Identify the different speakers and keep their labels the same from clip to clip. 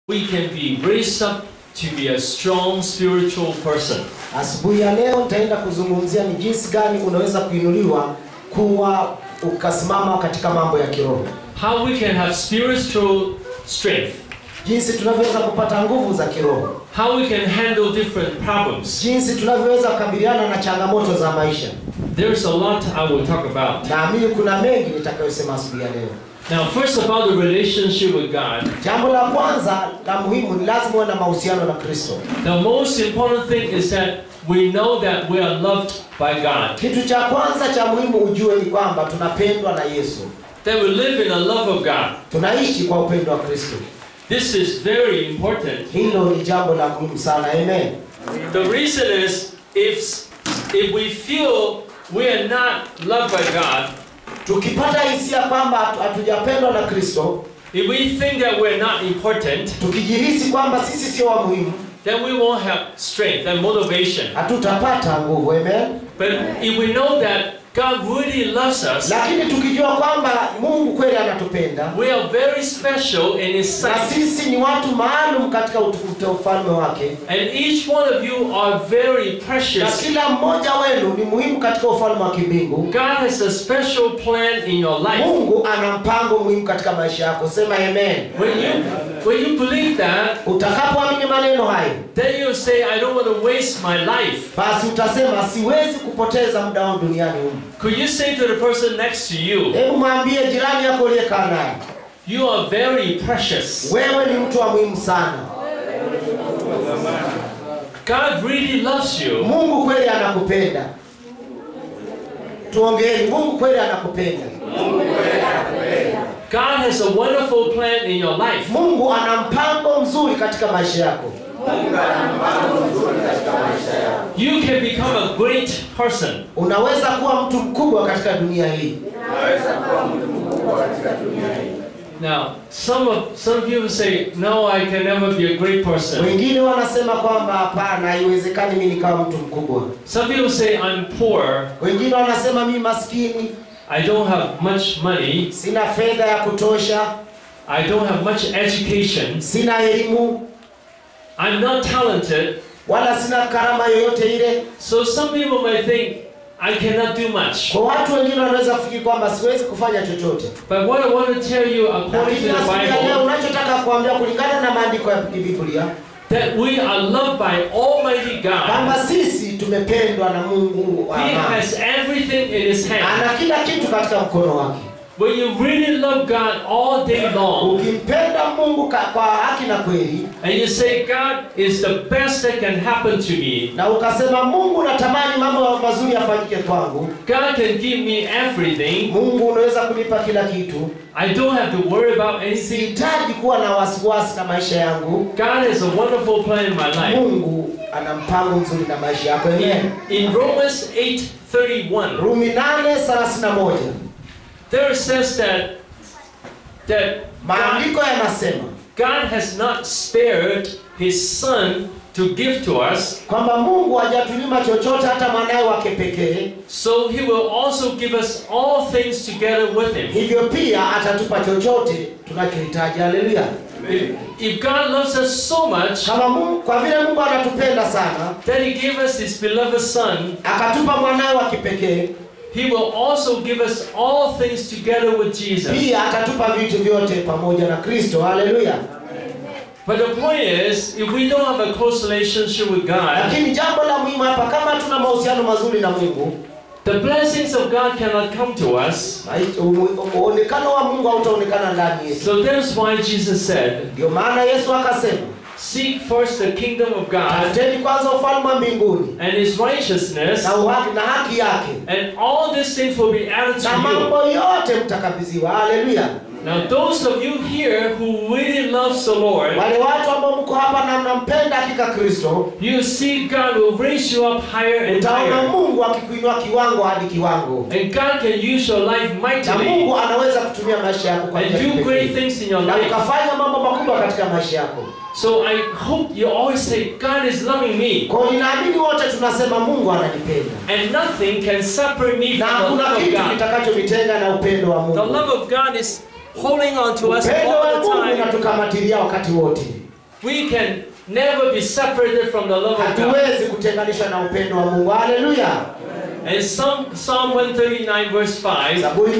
Speaker 1: we can be raised up to be a strong spiritual person.
Speaker 2: Asubuhi ya leo nitaenda kuzungumzia ni jinsi gani unaweza kuinuliwa kuwa ukasimama katika mambo ya kiroho,
Speaker 1: How we can have spiritual strength.
Speaker 2: jinsi tunavyoweza kupata nguvu za kiroho,
Speaker 1: How we can handle different problems.
Speaker 2: jinsi tunavyoweza kukabiliana na changamoto za maisha.
Speaker 1: There's a lot I will talk about.
Speaker 2: Naamini kuna mengi nitakayosema asubuhi ya leo.
Speaker 1: Now, first about the relationship with God.
Speaker 2: Jambo la kwanza la muhimu ni lazima uwe na mahusiano na Kristo.
Speaker 1: The most important thing is that we know that we are loved by God.
Speaker 2: Kitu cha kwanza cha muhimu ujue ni kwamba tunapendwa na Yesu,
Speaker 1: That we live in the love of God.
Speaker 2: tunaishi kwa upendo wa Kristo.
Speaker 1: This is very important.
Speaker 2: Hilo ni jambo la muhimu sana. Amen.
Speaker 1: The reason is if if we feel we are not loved by God,
Speaker 2: Tukipata hisia kwamba hatu- hatujapendwa na Kristo,
Speaker 1: if we think that we're not important,
Speaker 2: tukijihisi kwamba sisi sio wa muhimu,
Speaker 1: then we won't have strength and motivation.
Speaker 2: hatutapata nguvu. Amen.
Speaker 1: But if we know that God really loves us,
Speaker 2: Lakini tukijua kwamba Mungu kweli anatupenda
Speaker 1: we are very special in His
Speaker 2: na
Speaker 1: sight,
Speaker 2: sisi ni watu maalum katika utukufu wa ufalme wake,
Speaker 1: and each one of you are very
Speaker 2: na
Speaker 1: precious.
Speaker 2: kila mmoja wenu ni muhimu katika ufalme wa kimbingu.
Speaker 1: God has a special plan in your life.
Speaker 2: Mungu ana mpango muhimu katika maisha yako. Sema amen.
Speaker 1: When you when you believe that,
Speaker 2: Utakapoamini maneno hayo,
Speaker 1: then you say, I don't want to waste my life.
Speaker 2: basi utasema siwezi kupoteza muda wangu duniani humu.
Speaker 1: Could you say to the person next to you,
Speaker 2: Hebu mwambie jirani yako uliyekaa naye,
Speaker 1: you are very precious.
Speaker 2: wewe ni mtu wa muhimu sana.
Speaker 1: God really loves you.
Speaker 2: Mungu kweli anakupenda. Tuongeeni, Mungu kweli anakupenda.
Speaker 1: God has a wonderful plan in your life.
Speaker 2: Mungu ana mpango mzuri katika maisha yako.
Speaker 1: You can become a great person.
Speaker 2: Unaweza kuwa mtu mkubwa katika dunia hii.
Speaker 1: Now, some of some people say, No, I can never be a great person.
Speaker 2: Wengine wanasema kwamba hapana, haiwezekani mimi nikawa mtu mkubwa.
Speaker 1: Some people say I'm poor,
Speaker 2: Wengine wanasema mimi maskini,
Speaker 1: I don't have much money,
Speaker 2: sina fedha ya kutosha,
Speaker 1: I don't have much education,
Speaker 2: sina elimu,
Speaker 1: I'm not talented.
Speaker 2: wala sina karama yoyote ile.
Speaker 1: So some people might think I cannot do much.
Speaker 2: Kwa watu wengine wanaweza kufikiri kwamba siwezi kufanya chochote.
Speaker 1: But what I want to tell you according
Speaker 2: Lakini
Speaker 1: to the
Speaker 2: asubuhi ya leo
Speaker 1: Bible,
Speaker 2: unachotaka kuambia kulingana na maandiko ya Biblia
Speaker 1: that we are loved by Almighty
Speaker 2: kwamba
Speaker 1: God.
Speaker 2: sisi tumependwa na Mungu wa
Speaker 1: He
Speaker 2: amani.
Speaker 1: has everything in His hand.
Speaker 2: Ana kila kitu katika mkono wake.
Speaker 1: When you really love God all day long,
Speaker 2: Ukimpenda Mungu ka- kwa haki na kweli
Speaker 1: and you say, God is the best that can happen to me,
Speaker 2: na ukasema Mungu, natamani mambo mazuri yafanyike kwangu,
Speaker 1: God can give me everything.
Speaker 2: Mungu unaweza kunipa kila kitu,
Speaker 1: I don't have to worry about anything.
Speaker 2: sihitaji kuwa na wasiwasi na maisha yangu.
Speaker 1: God has a wonderful plan in my life.
Speaker 2: Mungu ana mpango mzuri na maisha yako. Amen.
Speaker 1: In, in Romans 8:31,
Speaker 2: Rumi 8:31
Speaker 1: there it says that that God,
Speaker 2: maandiko yanasema
Speaker 1: God has not spared His Son to give to us,
Speaker 2: kwamba Mungu hajatunyima chochote hata mwanawe wake pekee,
Speaker 1: so He will also give us all things together with Him.
Speaker 2: hivyo pia atatupa chochote tunachohitaji. Haleluya!
Speaker 1: If, if God loves us so much
Speaker 2: Kama Mungu, kwa vile Mungu anatupenda sana,
Speaker 1: that He gave us His beloved Son,
Speaker 2: akatupa mwanawe wa kipekee,
Speaker 1: He will also give us all things together with Jesus.
Speaker 2: pia atatupa vitu vyote pamoja na Kristo. Haleluya!
Speaker 1: But the point is, if we don't have a close relationship with God,
Speaker 2: Lakini jambo la muhimu hapa, kama hatuna mahusiano mazuri na Mungu,
Speaker 1: the blessings of God cannot come to us.
Speaker 2: mai- u- uonekano wa Mungu hautaonekana ndani yetu.
Speaker 1: So that's why Jesus said,
Speaker 2: Ndio maana Yesu akasema,
Speaker 1: Seek first the kingdom of God
Speaker 2: tafuteni kwanza ufalme wa mbinguni
Speaker 1: and His righteousness,
Speaker 2: na uhaki na haki yake,
Speaker 1: and all these things will be added
Speaker 2: na
Speaker 1: to you.
Speaker 2: mambo yote mtakabidhiwa. Haleluya!
Speaker 1: Now, those of you here who really loves the Lord,
Speaker 2: Wale watu ambao mko hapa na mnampenda hakika Kristo,
Speaker 1: you see God will raise you up higher and
Speaker 2: utaona
Speaker 1: higher.
Speaker 2: Mungu akikuinua kiwango hadi kiwango,
Speaker 1: And God can use your life
Speaker 2: na
Speaker 1: mightily
Speaker 2: Mungu anaweza kutumia maisha yako kwa njia
Speaker 1: and
Speaker 2: ya
Speaker 1: do great
Speaker 2: kipekee
Speaker 1: things in your
Speaker 2: na
Speaker 1: life.
Speaker 2: ukafanya mambo makubwa katika maisha yako.
Speaker 1: So I hope you always say, God is loving me.
Speaker 2: Kwa hiyo ninaamini wote tunasema Mungu ananipenda,
Speaker 1: And nothing can separate me
Speaker 2: na
Speaker 1: from the
Speaker 2: hakuna
Speaker 1: love of
Speaker 2: kitu
Speaker 1: God.
Speaker 2: kitakachonitenga na upendo wa
Speaker 1: The
Speaker 2: Mungu.
Speaker 1: love of God is holding on to us
Speaker 2: Upendo wa
Speaker 1: all the
Speaker 2: Mungu
Speaker 1: time.
Speaker 2: unatukamatilia wakati wote.
Speaker 1: we can never be separated from the love of God.
Speaker 2: hatuwezi kutenganishwa na upendo wa mungu haleluya
Speaker 1: And Psalm, Psalm 139 verse 5,
Speaker 2: zaburi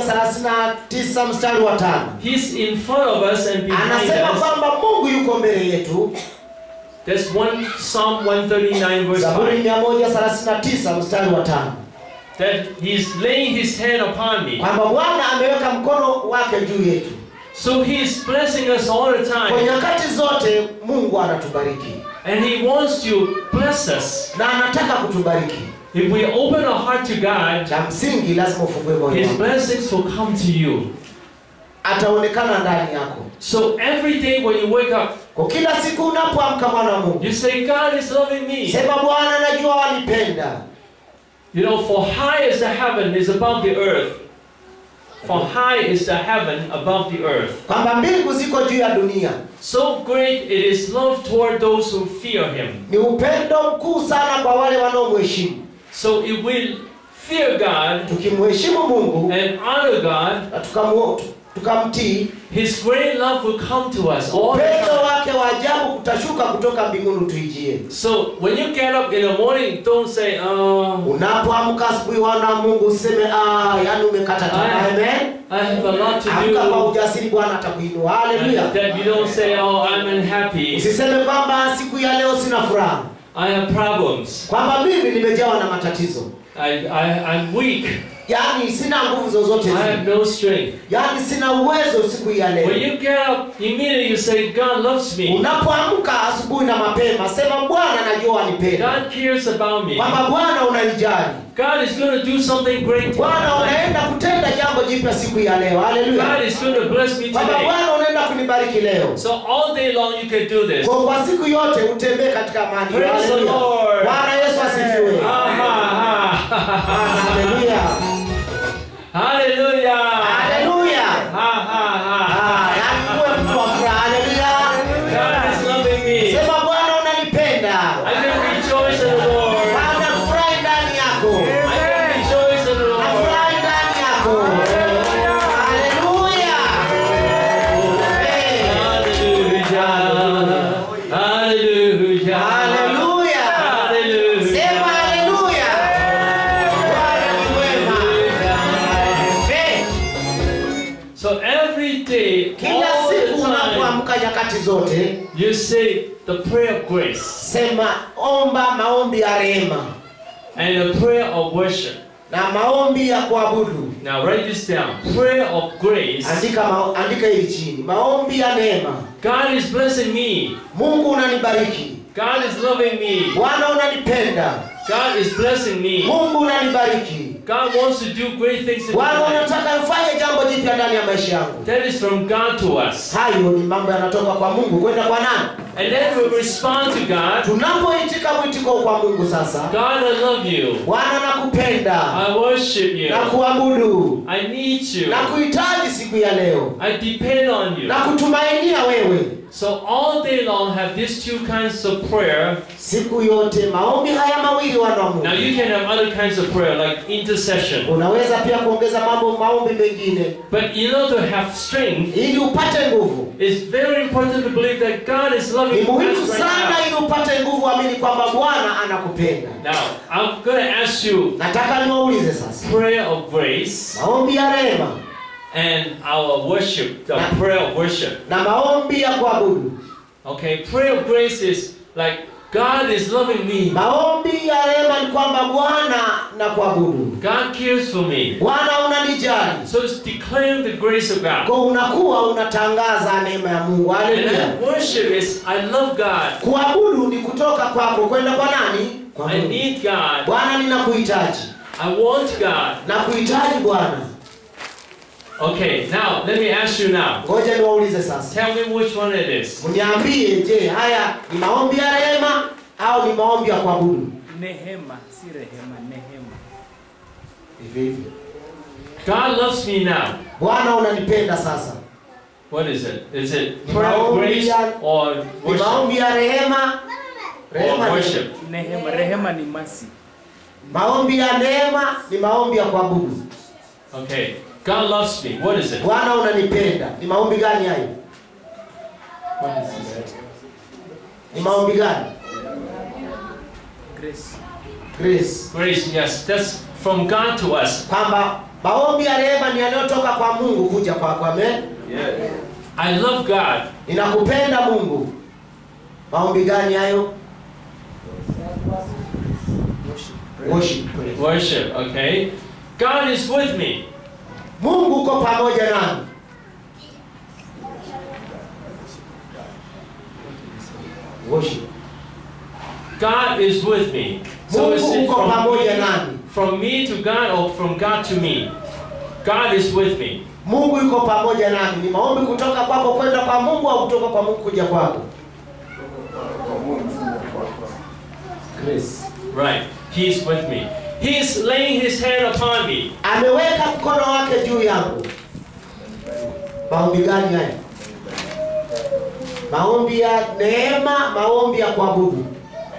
Speaker 2: 139 mstari wa tano
Speaker 1: He's in front of us and behind
Speaker 2: anasema
Speaker 1: us.
Speaker 2: kwamba mungu yuko mbele yetu
Speaker 1: There's one Psalm 139 verse
Speaker 2: zaburi
Speaker 1: 5
Speaker 2: 139 mstari wa tano
Speaker 1: that He's laying His hand upon me.
Speaker 2: kwamba bwana ameweka mkono wake juu yetu
Speaker 1: So He's blessing us all the
Speaker 2: kwa
Speaker 1: time.
Speaker 2: nyakati zote mungu anatubariki
Speaker 1: And He wants to bless us.
Speaker 2: na anataka kutubariki
Speaker 1: If we open our heart to God,
Speaker 2: cha msingi lazima ufungue moyo
Speaker 1: His
Speaker 2: wako
Speaker 1: blessings will come to you.
Speaker 2: ataonekana ndani yako
Speaker 1: So every day when you wake up,
Speaker 2: kwa kila siku unapoamka mwana wa mungu
Speaker 1: you say, God is loving me.
Speaker 2: sema bwana najua wanipenda
Speaker 1: You know, for high as the heaven is above the earth. For high is the heaven above the earth.
Speaker 2: kwamba mbingu ziko juu ya dunia
Speaker 1: So great it is love toward those who fear him.
Speaker 2: ni upendo mkuu sana kwa wale wanaomheshimu
Speaker 1: So if we fear God
Speaker 2: tukimheshimu mungu
Speaker 1: and honor God,
Speaker 2: na tukamu- tukamtii
Speaker 1: his great love will come to us all the
Speaker 2: upendo
Speaker 1: time.
Speaker 2: wake wa ajabu kutashuka kutoka mbinguni tuijie
Speaker 1: So when you get up in the morning, don't say, oh,
Speaker 2: unapoamka asubuhi wana mungu useme ah, yani umekata tamaa
Speaker 1: Aye.
Speaker 2: amen
Speaker 1: I have a lot to
Speaker 2: amka kwa
Speaker 1: do.
Speaker 2: ujasiri bwana atakuinua
Speaker 1: And
Speaker 2: haleluya
Speaker 1: that you don't say, oh, I'm unhappy.
Speaker 2: usiseme kwamba siku ya leo sina furaha
Speaker 1: I have problems.
Speaker 2: kwamba mimi nimejawa na matatizo
Speaker 1: I, I, I'm weak.
Speaker 2: yaani sina nguvu zozote
Speaker 1: I
Speaker 2: zile.
Speaker 1: have no strength.
Speaker 2: yaani sina uwezo siku hii ya
Speaker 1: When
Speaker 2: leo
Speaker 1: you get up, immediately you say, God loves me.
Speaker 2: unapoamka asubuhi na mapema sema bwana najua wanipenda
Speaker 1: God cares about me.
Speaker 2: kwamba bwana unanijali
Speaker 1: God is going to do something great.
Speaker 2: bwana
Speaker 1: today.
Speaker 2: unaenda kutenda jambo jipya siku hii ya leo haleluya
Speaker 1: God is going to bless me
Speaker 2: kwamba
Speaker 1: today.
Speaker 2: bwana unaenda kunibariki leo
Speaker 1: So all day long you can do this.
Speaker 2: kwa, kwa siku yote utembee katika amani
Speaker 1: Praise the
Speaker 2: Haleluya.
Speaker 1: Lord.
Speaker 2: bwana yesu asifiwe
Speaker 1: Ah, ha, ha.
Speaker 2: haleluya
Speaker 1: Hallelujah.
Speaker 2: haleluya
Speaker 1: Ha, ha, ha.
Speaker 2: Ah, yaani uwe mtu wa furaha haleluya
Speaker 1: God is loving me.
Speaker 2: sema bwana unanipenda
Speaker 1: I can rejoice in the Lord.
Speaker 2: bwana furahi ndani yako
Speaker 1: I can rejoice in the Lord.
Speaker 2: nafurahi ndani yako haleluya Amen.
Speaker 1: Hallelujah. Hallelujah.
Speaker 2: haleluya
Speaker 1: Hallelujah.
Speaker 2: sema haleluya bwana ni mwema Amen.
Speaker 1: So every day,
Speaker 2: kila
Speaker 1: all the
Speaker 2: siku
Speaker 1: time,
Speaker 2: unapoamka nyakati zote
Speaker 1: you say the prayer of grace
Speaker 2: sema omba maombi ya rehema
Speaker 1: and the prayer of worship.
Speaker 2: na maombi ya kuabudu
Speaker 1: Now write this down. Prayer of grace.
Speaker 2: andika ma, andika hili chini maombi ya neema
Speaker 1: God is blessing me.
Speaker 2: mungu unanibariki
Speaker 1: God is loving me.
Speaker 2: bwana unanipenda
Speaker 1: God is blessing me.
Speaker 2: mungu unanibariki
Speaker 1: God wants to do great things in my
Speaker 2: bwana
Speaker 1: life.
Speaker 2: unataka ufanye jambo jipya ndani ya maisha yangu
Speaker 1: That is from God to us.
Speaker 2: hayo ni mambo yanatoka kwa mungu kwenda kwa nani
Speaker 1: And then we respond to God.
Speaker 2: tunapoitika mwitiko kwa mungu sasa
Speaker 1: God, I love you.
Speaker 2: bwana nakupenda
Speaker 1: I worship you.
Speaker 2: na kuabudu
Speaker 1: I need you.
Speaker 2: na kuhitaji siku ya leo
Speaker 1: I depend on you.
Speaker 2: na kutumainia wewe
Speaker 1: So all day long have these two kinds of prayer.
Speaker 2: siku yote maombi haya mawili wana wa
Speaker 1: Now
Speaker 2: mungu
Speaker 1: you can have other kinds of prayer like intercession.
Speaker 2: unaweza pia kuongeza mambo maombi mengine
Speaker 1: But in order to have strength,
Speaker 2: ili upate nguvu
Speaker 1: it's very important to believe that God is
Speaker 2: ni
Speaker 1: loving you
Speaker 2: muhimu
Speaker 1: right
Speaker 2: sana
Speaker 1: now.
Speaker 2: ili upate nguvu amini kwamba bwana anakupenda
Speaker 1: Now, I'm going to ask you
Speaker 2: nataka niwaulize sasa
Speaker 1: prayer of grace
Speaker 2: maombi ya rehema
Speaker 1: and our worship, the prayer of worship.
Speaker 2: na maombi ya kuabudu
Speaker 1: Okay, prayer of grace is like God is loving me.
Speaker 2: maombi ya rehema ni kwamba bwana na kuabudu
Speaker 1: God cares for me.
Speaker 2: bwana unanijali
Speaker 1: So it's declaring the grace of God.
Speaker 2: kwa unakuwa unatangaza neema ya mungu
Speaker 1: And
Speaker 2: haleluya
Speaker 1: then worship is I love God.
Speaker 2: kuabudu ni kutoka kwako kwenda kwa nani kwa
Speaker 1: I
Speaker 2: mungu
Speaker 1: need God.
Speaker 2: bwana ninakuhitaji
Speaker 1: I want God.
Speaker 2: nakuhitaji bwana
Speaker 1: Okay, now let me ask you now.
Speaker 2: ngoja niwaulize sasa
Speaker 1: Tell me which one it is.
Speaker 2: mniambie je haya ni maombi ya rehema au ni maombi ya kuabudu
Speaker 3: Nehema, si rehema, nehema.
Speaker 2: hivyo hivyo
Speaker 1: God loves me now.
Speaker 2: bwana unanipenda sasa
Speaker 1: What is it? Is it
Speaker 2: Ni
Speaker 1: prayer of
Speaker 2: maombi
Speaker 1: grace
Speaker 2: ya-
Speaker 1: or
Speaker 2: ni
Speaker 1: worship?
Speaker 2: maombi ya rehema rehema
Speaker 1: Or
Speaker 2: ni-
Speaker 1: worship.
Speaker 3: Nehema, rehema ni masi.
Speaker 2: maombi ya neema ni maombi ya kuabudu
Speaker 1: Okay. God loves me. What is it?
Speaker 2: bwana unanipenda ni maombi gani hayo
Speaker 1: What is it?
Speaker 2: ni maombi gani
Speaker 3: Grace.
Speaker 2: grace
Speaker 1: Grace, yes, that's from God to us.
Speaker 2: kwamba maombi ya rehema ni yanayotoka kwa mungu kuja kwako amen
Speaker 1: I love God.
Speaker 2: ninakupenda mungu maombi gani hayo worship praise.
Speaker 1: Worship, okay? God is with me.
Speaker 2: mungu uko pamoja nami worship
Speaker 1: God is with me. So is
Speaker 2: mungu
Speaker 1: it
Speaker 2: uko
Speaker 1: from
Speaker 2: pamoja
Speaker 1: me,
Speaker 2: nami
Speaker 1: from me to God or from God to me? God is with me.
Speaker 2: mungu yuko pamoja nami ni maombi kutoka kwako kwenda kwa mungu au kutoka kwa mungu kuja kwako grace
Speaker 1: Right. He's with me. He's laying his hand upon me.
Speaker 2: ameweka mkono wake juu yangu maombi gani haya maombi ya neema maombi ya kuabudu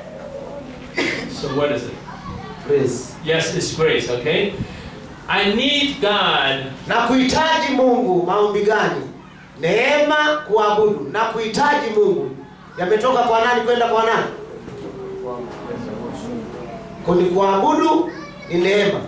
Speaker 1: So what is it?
Speaker 2: grace
Speaker 1: Yes, it's grace, okay? I need God
Speaker 2: na kuhitaji mungu maombi gani neema kuabudu na kuhitaji mungu yametoka kwa nani kwenda kwa nani kuni kuabudu ni neema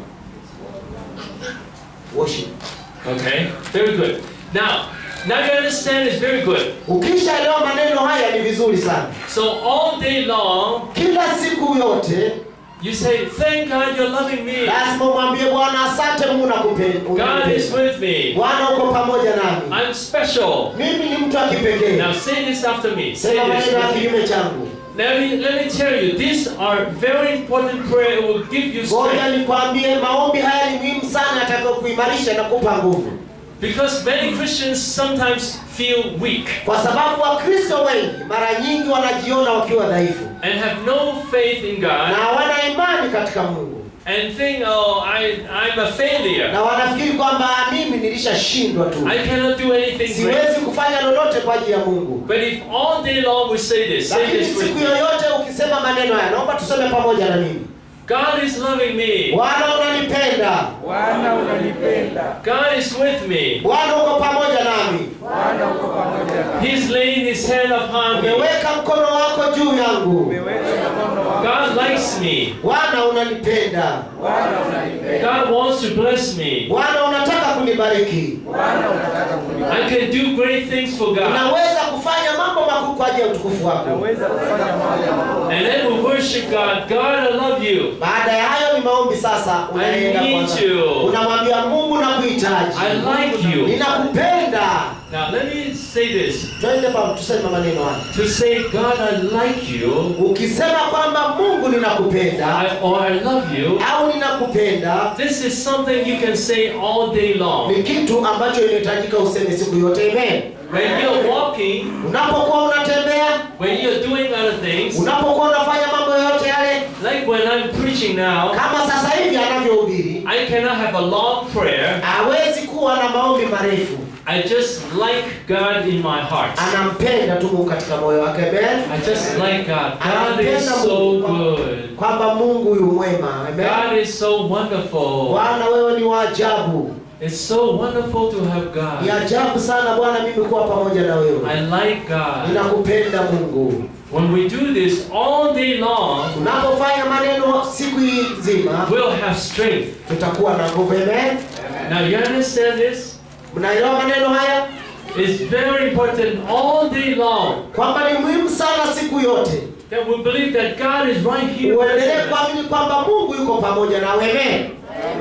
Speaker 2: worship
Speaker 1: Okay, very good. Now, now you understand it's very good.
Speaker 2: ukishaelewa maneno haya ni vizuri sana
Speaker 1: So all day long,
Speaker 2: kila siku yote
Speaker 1: you say, "Thank God you're loving me.
Speaker 2: lazima umwambie bwana asante mungu nakupenda
Speaker 1: God is with me.
Speaker 2: bwana uko pamoja nami
Speaker 1: I'm special."
Speaker 2: mimi ni mtu wa kipekee
Speaker 1: Now say this after me. Say
Speaker 2: sema
Speaker 1: this.
Speaker 2: maneno ya
Speaker 1: with me.
Speaker 2: kinyume changu
Speaker 1: Let me let me tell you, these are very important prayer. It will give you
Speaker 2: ngoja
Speaker 1: strength
Speaker 2: nikwambie maombi haya ni muhimu sana yatakayo kuimarisha na kupa nguvu
Speaker 1: because many Christians sometimes feel weak
Speaker 2: kwa sababu wakristo wengi mara nyingi wanajiona wakiwa dhaifu
Speaker 1: and have no faith in
Speaker 2: na
Speaker 1: God
Speaker 2: hawana imani katika mungu
Speaker 1: and think, "Oh, I I'm a failure.
Speaker 2: na wanafikiri kwamba mimi nilishashindwa tu
Speaker 1: I cannot do anything great."
Speaker 2: siwezi kufanya lolote kwa ajili ya mungu
Speaker 1: But if all day long we say this, say
Speaker 2: lakini
Speaker 1: this with
Speaker 2: siku
Speaker 1: me.
Speaker 2: yoyote ukisema maneno haya naomba tuseme pamoja na mimi
Speaker 1: God is loving me.
Speaker 2: bwana unanipenda
Speaker 3: Bwana unanipenda.
Speaker 1: God is with me.
Speaker 2: bwana uko pamoja nami
Speaker 3: Bwana uko pamoja nami.
Speaker 1: He's laying his hand upon me.
Speaker 2: umeweka mkono wako juu yangu
Speaker 3: Umeweka mkono wako.
Speaker 1: God likes me.
Speaker 2: bwana unanipenda
Speaker 3: Bwana unanipenda.
Speaker 1: God wants to bless me.
Speaker 2: bwana unataka kunibariki
Speaker 3: Bwana unataka kunibariki.
Speaker 1: I can do great things for God.
Speaker 2: unaweza kufanya mambo makuu kwa ajili ya utukufu wako
Speaker 3: Naweza kufanya mambo.
Speaker 1: And then we worship God. God, I love you.
Speaker 2: baada ya hayo ni maombi sasa unaenda
Speaker 1: I need
Speaker 2: kwanza.
Speaker 1: you.
Speaker 2: unamwambia mungu nakuhitaji
Speaker 1: I like you.
Speaker 2: ninakupenda
Speaker 1: Now let me say this.
Speaker 2: twende pa tuseme maneno haya
Speaker 1: To say, God, I like you,
Speaker 2: ukisema kwamba mungu ninakupenda
Speaker 1: I, or I love you,
Speaker 2: au ninakupenda
Speaker 1: this is something you can say all day long.
Speaker 2: ni kitu ambacho inahitajika useme siku yote amen
Speaker 1: When you're walking,
Speaker 2: unapokuwa unatembea
Speaker 1: when you're doing other things,
Speaker 2: unapokuwa unafanya mambo yote yale
Speaker 1: like when I'm preaching now,
Speaker 2: kama sasa hivi anavyohubiri
Speaker 1: I cannot have a long prayer.
Speaker 2: hawezi kuwa na maombi marefu
Speaker 1: I just like God in my heart.
Speaker 2: anampenda tu mungu katika moyo wake amen
Speaker 1: I just like God. God
Speaker 2: anampenda
Speaker 1: is so
Speaker 2: mungu kwa-
Speaker 1: good.
Speaker 2: kwamba mungu yu mwema amen
Speaker 1: God is so wonderful.
Speaker 2: bwana wewe ni wa ajabu
Speaker 1: It's so wonderful to have
Speaker 2: ni
Speaker 1: God.
Speaker 2: ajabu sana bwana mimi kuwa pamoja na wewe
Speaker 1: I like God.
Speaker 2: ninakupenda mungu
Speaker 1: When we do this all day long,
Speaker 2: tunapofanya maneno siku hii nzima
Speaker 1: we'll have strength.
Speaker 2: tutakuwa na nguvu amen
Speaker 1: Now you understand this?
Speaker 2: mnaelewa maneno haya
Speaker 1: It's very important all day long
Speaker 2: kwamba ni muhimu sana siku yote
Speaker 1: that we believe that God is right here with
Speaker 2: uendelee
Speaker 1: us.
Speaker 2: kuamini kwamba mungu yuko pamoja nawe amen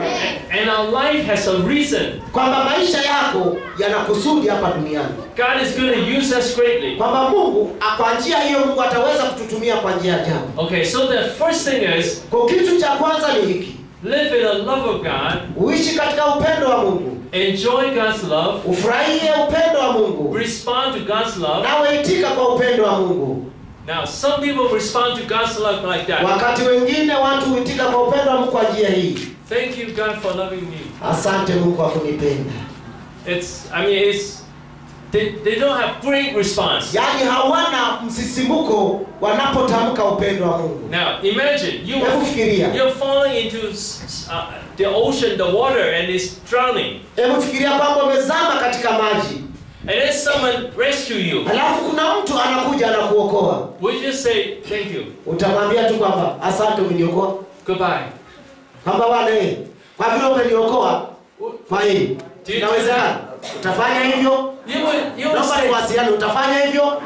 Speaker 1: And our life has a reason.
Speaker 2: kwamba maisha yako yana kusudi hapa duniani
Speaker 1: God is going to use us greatly.
Speaker 2: kwamba mungu a- kwa njia hiyo mungu ataweza kututumia kwa njia ya ajabu
Speaker 1: Okay, so the first thing is
Speaker 2: kwa kitu cha kwanza ni hiki
Speaker 1: live in the love of God,
Speaker 2: uishi katika upendo wa mungu
Speaker 1: enjoy God's love,
Speaker 2: ufurahie upendo wa mungu
Speaker 1: respond to God's love.
Speaker 2: nawe itika kwa upendo wa mungu
Speaker 1: Now, some people respond to God's love like that.
Speaker 2: wakati wengine watu huitika kwa upendo wa mungu kwa njia hii
Speaker 1: Thank you, God, for loving me.
Speaker 2: asante mungu kwa kunipenda
Speaker 1: It's, I mean, it's, they, they don't have great response.
Speaker 2: yaani hawana msisimuko wanapotamka upendo wa mungu
Speaker 1: Now, imagine you
Speaker 2: hebu fikiria
Speaker 1: you're falling into s- s- uh, the ocean, the water, and it's drowning.
Speaker 2: hebu fikiria kwamba umezama katika maji
Speaker 1: and then someone rescue you,
Speaker 2: alafu kuna mtu anakuja anakuokoa
Speaker 1: would you just say thank you,
Speaker 2: utamwambia tu kwamba asante umeniokoa
Speaker 1: goodbye?
Speaker 2: kwamba bwana eh, kwa vile umeniokoa kwa hii
Speaker 1: Do you do
Speaker 2: inawezekana utafanya hivyo
Speaker 1: You would, you would
Speaker 2: naomba
Speaker 1: say,
Speaker 2: tuwasiliane utafanya hivyo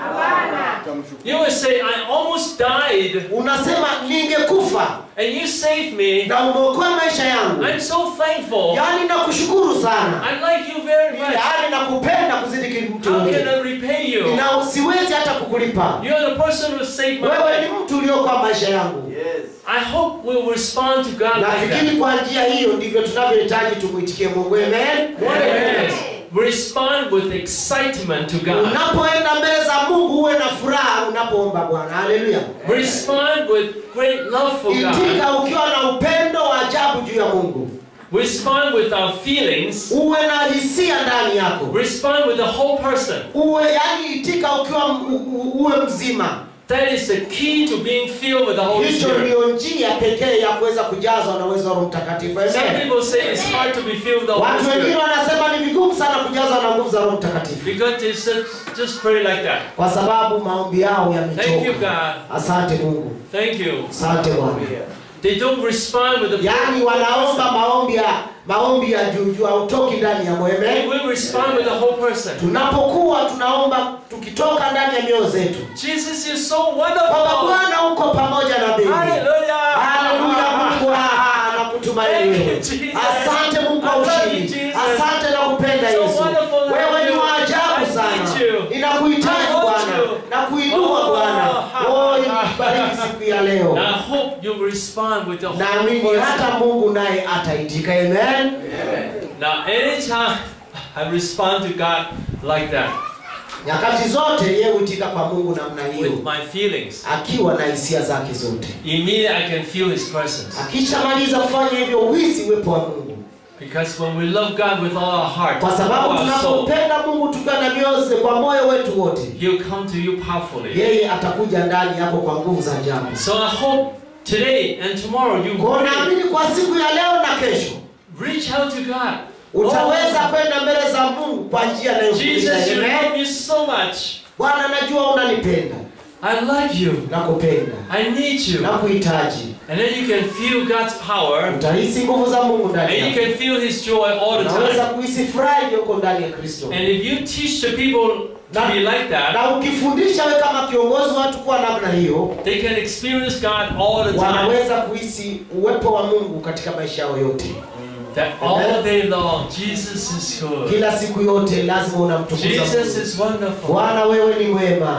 Speaker 1: you would say, I almost died,
Speaker 2: unasema ningekufa
Speaker 1: and you saved me.
Speaker 2: na umeokoa maisha yangu
Speaker 1: I'm so thankful.
Speaker 2: yaani nakushukuru sana
Speaker 1: I like you very much.
Speaker 2: yaani nakupenda kuzidi kile mtu
Speaker 1: How can
Speaker 2: mwingine.
Speaker 1: I repay you?
Speaker 2: na siwezi hata kukulipa
Speaker 1: You're the person who saved my
Speaker 2: wewe
Speaker 1: life.
Speaker 2: ni mtu uliokoa maisha yangu
Speaker 1: I hope we'll respond to God like
Speaker 2: nafikiri
Speaker 1: that.
Speaker 2: kwa njia hiyo ndivyo tunavyohitaji tumwitikie mungu amen
Speaker 1: Yes. Respond with excitement to God.
Speaker 2: unapoenda mbele za mungu uwe na furaha unapoomba bwana haleluya
Speaker 1: Respond with great love for God.
Speaker 2: itika ukiwa na upendo wa ajabu juu ya mungu
Speaker 1: Respond with our feelings.
Speaker 2: uwe na hisia ndani yako
Speaker 1: Respond with the whole person.
Speaker 2: uwe yani itika ukiwa m- u- u- uwe mzima
Speaker 1: That is the key to being filled with the Holy
Speaker 2: hicho
Speaker 1: Spirit.
Speaker 2: ndio njia pekee ya kuweza kujazwa na uwezo wa roho mtakatifu
Speaker 1: Some
Speaker 2: Amen.
Speaker 1: people say it's hard to be filled with the Holy
Speaker 2: watu wengine
Speaker 1: Spirit
Speaker 2: wanasema ni vigumu sana kujazwa na nguvu za roho mtakatifu
Speaker 1: because they just, just pray like that.
Speaker 2: kwa sababu maombi yao
Speaker 1: Thank you,
Speaker 2: yamechoka
Speaker 1: God.
Speaker 2: asante mungu
Speaker 1: Thank you.
Speaker 2: asante bwana
Speaker 1: They don't respond with the
Speaker 2: yaani wanaomba maombi ya maombi ya juu juu hautoki ndani ya moyo
Speaker 1: They
Speaker 2: Amen.
Speaker 1: will respond with the whole person.
Speaker 2: tunapokuwa tunaomba tukitoka ndani ya mioyo zetu
Speaker 1: Jesus is so
Speaker 2: kwamba
Speaker 1: wonderful.
Speaker 2: bwana uko pamoja na mimi
Speaker 1: Hallelujah.
Speaker 2: haleluya mungu ah, nakutumaini
Speaker 1: Thank you,
Speaker 2: wewe
Speaker 1: Jesus.
Speaker 2: asante mungu kwa
Speaker 1: I love you,
Speaker 2: ushindi
Speaker 1: Jesus.
Speaker 2: asante na kupenda
Speaker 1: So
Speaker 2: yesu
Speaker 1: wonderful to
Speaker 2: wewe
Speaker 1: have
Speaker 2: ni
Speaker 1: you.
Speaker 2: wa ajabu
Speaker 1: I
Speaker 2: sana
Speaker 1: need you.
Speaker 2: ninakuhitaji
Speaker 1: I want
Speaker 2: bwana
Speaker 1: you.
Speaker 2: na kuinua
Speaker 1: Oh,
Speaker 2: bwana
Speaker 1: ha,
Speaker 2: oh
Speaker 1: ha,
Speaker 2: nikubariki siku ya leo
Speaker 1: And I hope you respond with the whole
Speaker 2: naamini
Speaker 1: person.
Speaker 2: hata mungu naye ataitika amen
Speaker 1: Now, anytime I respond to God like that,
Speaker 2: nyakati zote yeye huitika kwa mungu namna hiyo
Speaker 1: with my feelings,
Speaker 2: akiwa na hisia zake zote
Speaker 1: immediately I can feel His presence.
Speaker 2: akishamaliza kufanya hivyo uhisi uwepo wa mungu
Speaker 1: Because when we love God with all our heart,
Speaker 2: kwa
Speaker 1: all
Speaker 2: sababu
Speaker 1: our soul,
Speaker 2: tunapompenda mungu tukiwa na mioze kwa moyo wetu wote
Speaker 1: He'll come to you powerfully.
Speaker 2: yeye atakuja ndani yako kwa nguvu za ajabu
Speaker 1: So I hope today and tomorrow you
Speaker 2: kwa naamini kwa siku ya leo na kesho
Speaker 1: reach out to God.
Speaker 2: utaweza kwenda mbele za mungu kwa njia inayofundisha
Speaker 1: Jesus, you
Speaker 2: Amen.
Speaker 1: love me so much.
Speaker 2: bwana najua unanipenda
Speaker 1: I love you.
Speaker 2: nakupenda
Speaker 1: I need you.
Speaker 2: nakuhitaji
Speaker 1: And then you can feel God's power
Speaker 2: utahisi nguvu za mungu
Speaker 1: and
Speaker 2: ndani
Speaker 1: you
Speaker 2: yako
Speaker 1: can feel His joy all the
Speaker 2: unaweza
Speaker 1: time.
Speaker 2: kuhisi furaha iliyoko ndani ya kristo
Speaker 1: And if you teach the people to be like that,
Speaker 2: na ukifundisha we kama kiongozi watu kuwa namna hiyo
Speaker 1: they can experience God all the time.
Speaker 2: wanaweza kuhisi uwepo wa mungu katika maisha yao yote
Speaker 1: That all day long, Jesus is good.
Speaker 2: kila siku yote lazima unamtukuza
Speaker 1: Jesus
Speaker 2: mungu
Speaker 1: is wonderful.
Speaker 2: bwana wewe ni mwema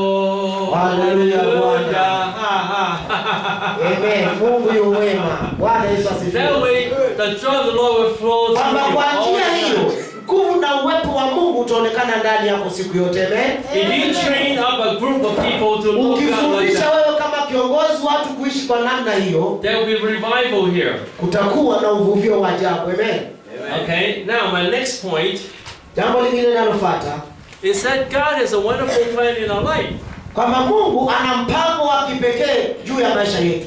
Speaker 1: Oh,
Speaker 2: Hallelujah,
Speaker 1: hallelujah.
Speaker 2: Bwana.
Speaker 1: Ha, ha.
Speaker 2: Amen. mungu yu mwema bwana yesu
Speaker 1: That
Speaker 2: asifiwe
Speaker 1: way, the joy of the Lord will flow through
Speaker 2: kwamba
Speaker 1: you
Speaker 2: kwa
Speaker 1: all
Speaker 2: njia
Speaker 1: the
Speaker 2: hiyo
Speaker 1: time.
Speaker 2: nguvu na uwepo wa mungu utaonekana ndani yako siku yote Amen.
Speaker 1: If you train up a group of people to love God like
Speaker 2: ukifundisha
Speaker 1: that,
Speaker 2: wewe kama kiongozi watu kuishi kwa namna hiyo
Speaker 1: there will be revival here.
Speaker 2: kutakuwa na uvuvio wa ajabu Amen.
Speaker 1: Okay, now my next point
Speaker 2: jambo lingine linalofuata
Speaker 1: is that God has a wonderful plan in our life.
Speaker 2: kwamba mungu ana mpango wa kipekee juu ya maisha yetu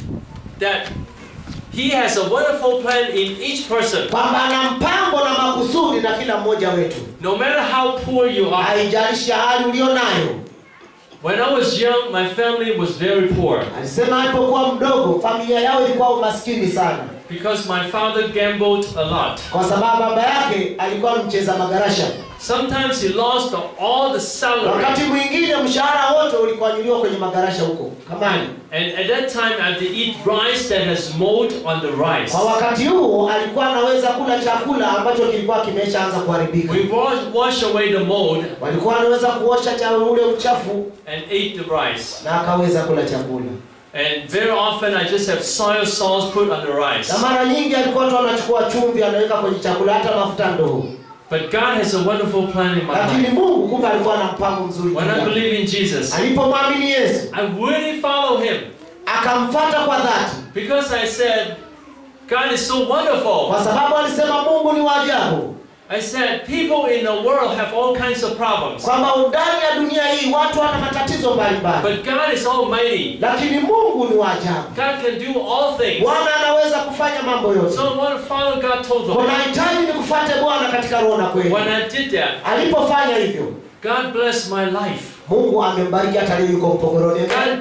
Speaker 1: That He has a wonderful plan in each person.
Speaker 2: kwamba ana mpango na makusudi na kila mmoja wetu
Speaker 1: No matter how poor you are.
Speaker 2: haijalishi hali ulio nayo
Speaker 1: When I was young, my family was very poor
Speaker 2: alisema alipokuwa mdogo familia yao ilikuwa umaskini sana
Speaker 1: because my father gambled a lot.
Speaker 2: kwa sababu baba yake alikuwa mcheza magarasha
Speaker 1: Sometimes he lost all the salary.
Speaker 2: wakati mwingine mshahara wote ulikuanyuliwa kwenye magarasha huko kamani
Speaker 1: And at that time, I had to eat rice that has mold on the rice.
Speaker 2: kwa wakati huo alikuwa anaweza kula chakula ambacho kilikuwa kimeshaanza kuharibika
Speaker 1: We wash, wash away the mold
Speaker 2: walikuwa wanaweza kuosha cha ule uchafu
Speaker 1: and ate the rice.
Speaker 2: na akaweza kula chakula
Speaker 1: And very often, I just have soy sauce put on the rice.
Speaker 2: na mara nyingi alikuwa tu anachukua chumvi anaweka kwenye chakula hata mafuta ndoo
Speaker 1: But God has a wonderful plan in my
Speaker 2: lakini
Speaker 1: life.
Speaker 2: mungu kumbe alikuwa na mpango mzuri
Speaker 1: When
Speaker 2: juu
Speaker 1: I
Speaker 2: yake.
Speaker 1: believe in Jesus,
Speaker 2: alipomwamini yesu
Speaker 1: I really follow Him
Speaker 2: akamfata kwa dhati
Speaker 1: because I said, God is so wonderful.
Speaker 2: kwa sababu alisema mungu ni waajabu
Speaker 1: I said, people in the world have all kinds of problems.
Speaker 2: kwamba ndani ya dunia hii watu wana matatizo mbalimbali
Speaker 1: But God is almighty.
Speaker 2: lakini mungu ni wa ajabu
Speaker 1: God can do all things.
Speaker 2: bwana anaweza kufanya mambo yote
Speaker 1: So what Father God told them,
Speaker 2: unahitaji ni kufuate bwana katika roho na kweli
Speaker 1: when I did that,
Speaker 2: alipofanya hivyo
Speaker 1: God blessed my life.
Speaker 2: mungu amembariki hata leo yuko mpogoroni
Speaker 1: God,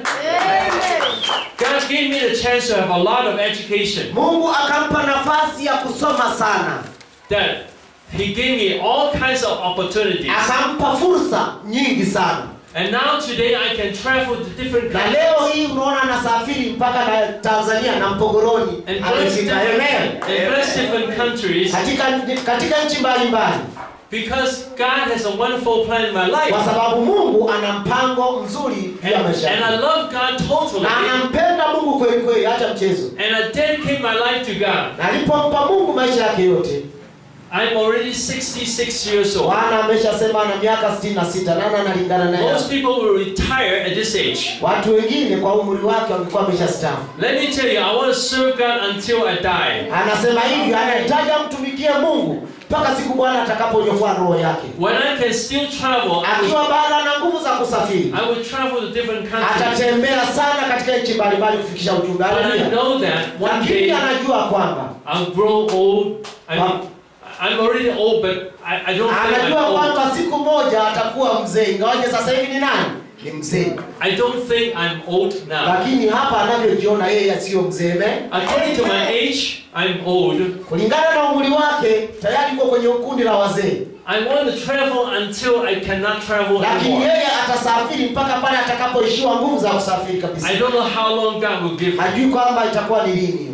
Speaker 1: God gave me the chance to have a lot of education.
Speaker 2: mungu akampa nafasi ya kusoma sana
Speaker 1: That He gave me all kinds of opportunities.
Speaker 2: akampa fursa nyingi sana
Speaker 1: And now today I can travel to different
Speaker 2: na
Speaker 1: countries
Speaker 2: leo hii unaona anasafiri mpaka na tanzania na mpogoroni
Speaker 1: and bless
Speaker 2: amefika
Speaker 1: different,
Speaker 2: eneo
Speaker 1: and bless different countries
Speaker 2: katika, katika nchi mbalimbali
Speaker 1: because God has a wonderful plan in my life.
Speaker 2: kwa sababu mungu ana mpango mzuri juu ya
Speaker 1: And,
Speaker 2: maisha
Speaker 1: and I
Speaker 2: yake.
Speaker 1: love God totally.
Speaker 2: na anampenda mungu kweli kweli hata mchezo
Speaker 1: And I dedicate my life to God.
Speaker 2: na alipompa mungu maisha yake yote
Speaker 1: I'm already 66 years old.
Speaker 2: bwana ameshasema ana miaka 66 nani analingana naye
Speaker 1: Most people will retire at this age.
Speaker 2: watu wengine kwa umri wake wangekuwa ameshastaafu
Speaker 1: Let me tell you, I want to serve God until I die.
Speaker 2: anasema hivi anahitaji amtumikie mungu mpaka siku bwana atakaponyofoa roho yake
Speaker 1: When I can still travel, I will,
Speaker 2: akiwa bado ana nguvu za kusafiri
Speaker 1: I will travel to different countries.
Speaker 2: atatembea sana katika nchi mbalimbali kufikisha ujumbe
Speaker 1: But I
Speaker 2: Haleluya.
Speaker 1: know that one
Speaker 2: lakini
Speaker 1: day
Speaker 2: anajua kwamba
Speaker 1: I'll grow old. I'm,
Speaker 2: Wow.
Speaker 1: I'm already old, but I, I don't think I'm
Speaker 2: anajua
Speaker 1: old.
Speaker 2: kwamba siku moja atakuwa mzee ingawaje sasa hivi ni nani ni mzee
Speaker 1: I don't think I'm old now.
Speaker 2: lakini hapa anavyojiona yeye asiyo mzee me
Speaker 1: According to my age, I'm old.
Speaker 2: kulingana na umri wake tayari uko kwenye kundi la wazee
Speaker 1: I want to travel until I cannot travel
Speaker 2: lakini
Speaker 1: anymore.
Speaker 2: yeye atasafiri mpaka pale atakapoishiwa nguvu za kusafiri kabisa
Speaker 1: I don't know how long God will give me.
Speaker 2: hajui kwamba itakuwa ni lini hiyo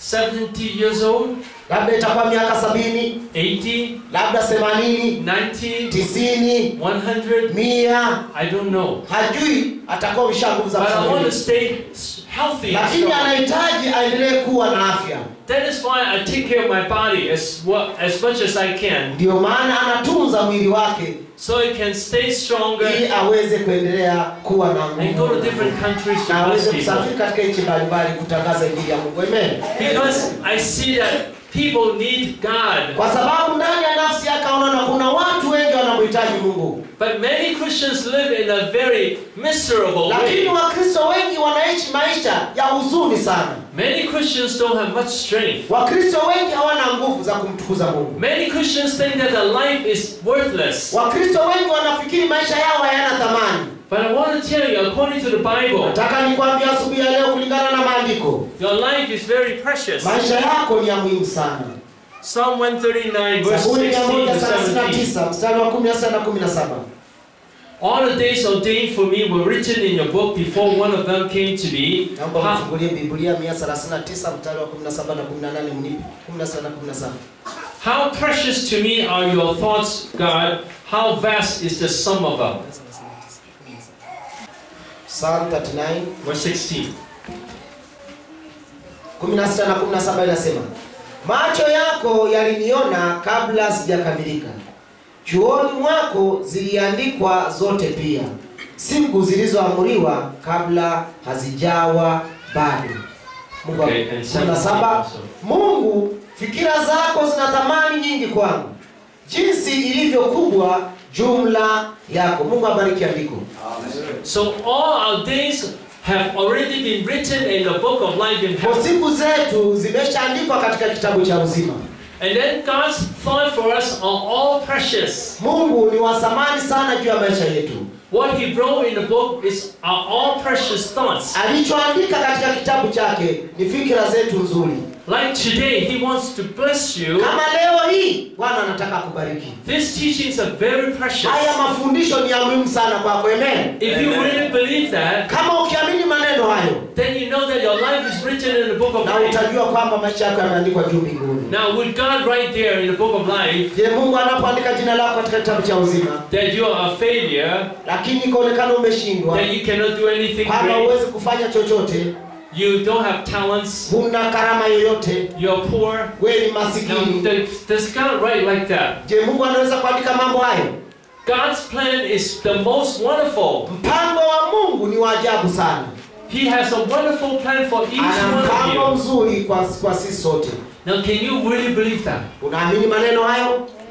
Speaker 1: 70 years old,
Speaker 2: labda itakuwa miaka sabini
Speaker 1: 80,
Speaker 2: labda themanini
Speaker 1: 90,
Speaker 2: tisini
Speaker 1: 100.
Speaker 2: mia
Speaker 1: I don't know.
Speaker 2: hajui atakuwa isha nguvu za
Speaker 1: But I want to
Speaker 2: kusafiri
Speaker 1: stay s- healthy. and
Speaker 2: lakini
Speaker 1: strong.
Speaker 2: anahitaji aendelee kuwa na afya
Speaker 1: That is why I take care of my body as well, as much as I can,
Speaker 2: ndio maana anatunza mwili wake
Speaker 1: so it can stay stronger
Speaker 2: ili aweze kuendelea kuwa na
Speaker 1: and go to
Speaker 2: nguvu
Speaker 1: different countries to
Speaker 2: na aweze
Speaker 1: bless people.
Speaker 2: kusafiri katika nchi mbalimbali kutangaza injili ya Mungu amen
Speaker 1: Because I see that people need God.
Speaker 2: kwa sababu ndani ya nafsi yake anaona kuna watu wengi wanamhitaji Mungu
Speaker 1: But many Christians live in a very miserable
Speaker 2: lakini
Speaker 1: way.
Speaker 2: wakristo wengi wanaishi maisha ya huzuni sana
Speaker 1: Many Christians don't have much strength.
Speaker 2: wakristo wengi hawana nguvu za kumtukuza mungu
Speaker 1: Many Christians think that their life is worthless.
Speaker 2: wakristo wengi wanafikiri maisha yao hayana thamani
Speaker 1: But I want to tell you, according to the Bible,
Speaker 2: nataka nikwambia asubuhi ya leo kulingana na maandiko
Speaker 1: your life is very precious.
Speaker 2: maisha yako ni ya muhimu sana
Speaker 1: Psalm 139, verse
Speaker 2: zaburi
Speaker 1: 16 to 17.
Speaker 2: 139 mstari wa 16 na 17
Speaker 1: All the days ordained for me were written in your book before one of them came to be.
Speaker 2: naomba
Speaker 1: How,
Speaker 2: mfungulie biblia 139 mstari wa 17 na 18 mnipe 17 na 17
Speaker 1: how precious to me are your thoughts, God. How vast is the sum of them.
Speaker 2: Psalm 39
Speaker 1: Verse 16.
Speaker 2: 16 na 17 inasema macho yako yaliniona kabla sijakamilika chuoni mwako ziliandikwa zote pia siku zilizoamriwa kabla hazijawa bado Mungu wa-
Speaker 1: Okay, and
Speaker 2: 17
Speaker 1: 17
Speaker 2: Mungu fikira zako zina thamani nyingi kwangu jinsi ilivyo kubwa jumla yako Mungu abariki andiko
Speaker 1: So all our days have already been written in the book of life in
Speaker 2: kwa
Speaker 1: heaven.
Speaker 2: siku zetu zimeshaandikwa katika kitabu cha uzima
Speaker 1: And then God's thought for us are all precious.
Speaker 2: Mungu ni wa thamani sana juu ya maisha yetu.
Speaker 1: What He wrote in the book is are all precious thoughts.
Speaker 2: Alichoandika katika kitabu chake ni fikira zetu nzuri.
Speaker 1: Like today, He wants to bless you.
Speaker 2: Kama leo hii Bwana anataka kubariki.
Speaker 1: These teachings are very precious.
Speaker 2: Haya mafundisho ni ya muhimu sana kwako, amen.
Speaker 1: If you really believe that,
Speaker 2: Kama ukiamini maneno hayo,
Speaker 1: then you know that your life is written in the book of
Speaker 2: na
Speaker 1: life.
Speaker 2: utajua kwamba maisha yako yameandikwa juu mbinguni.
Speaker 1: Now, with God right there in the book of life,
Speaker 2: Je, Mungu anapoandika jina lako katika kitabu cha uzima,
Speaker 1: that you are a failure,
Speaker 2: lakini ikaonekana umeshindwa,
Speaker 1: that you cannot do anything
Speaker 2: kwamba
Speaker 1: great,
Speaker 2: huwezi kufanya chochote,
Speaker 1: you don't have talents,
Speaker 2: huna karama yoyote,
Speaker 1: you're poor.
Speaker 2: wewe ni
Speaker 1: Now,
Speaker 2: masikini.
Speaker 1: does- does God write like that?
Speaker 2: Je, Mungu anaweza kuandika mambo hayo?
Speaker 1: God's plan is the most wonderful.
Speaker 2: Mpango wa Mungu ni wa ajabu sana.
Speaker 1: He has a wonderful plan for each
Speaker 2: Ana
Speaker 1: one
Speaker 2: mpango
Speaker 1: of you.
Speaker 2: mzuri kwa, kwa sisi sote.
Speaker 1: Now, can you really believe that?
Speaker 2: Unaamini maneno hayo?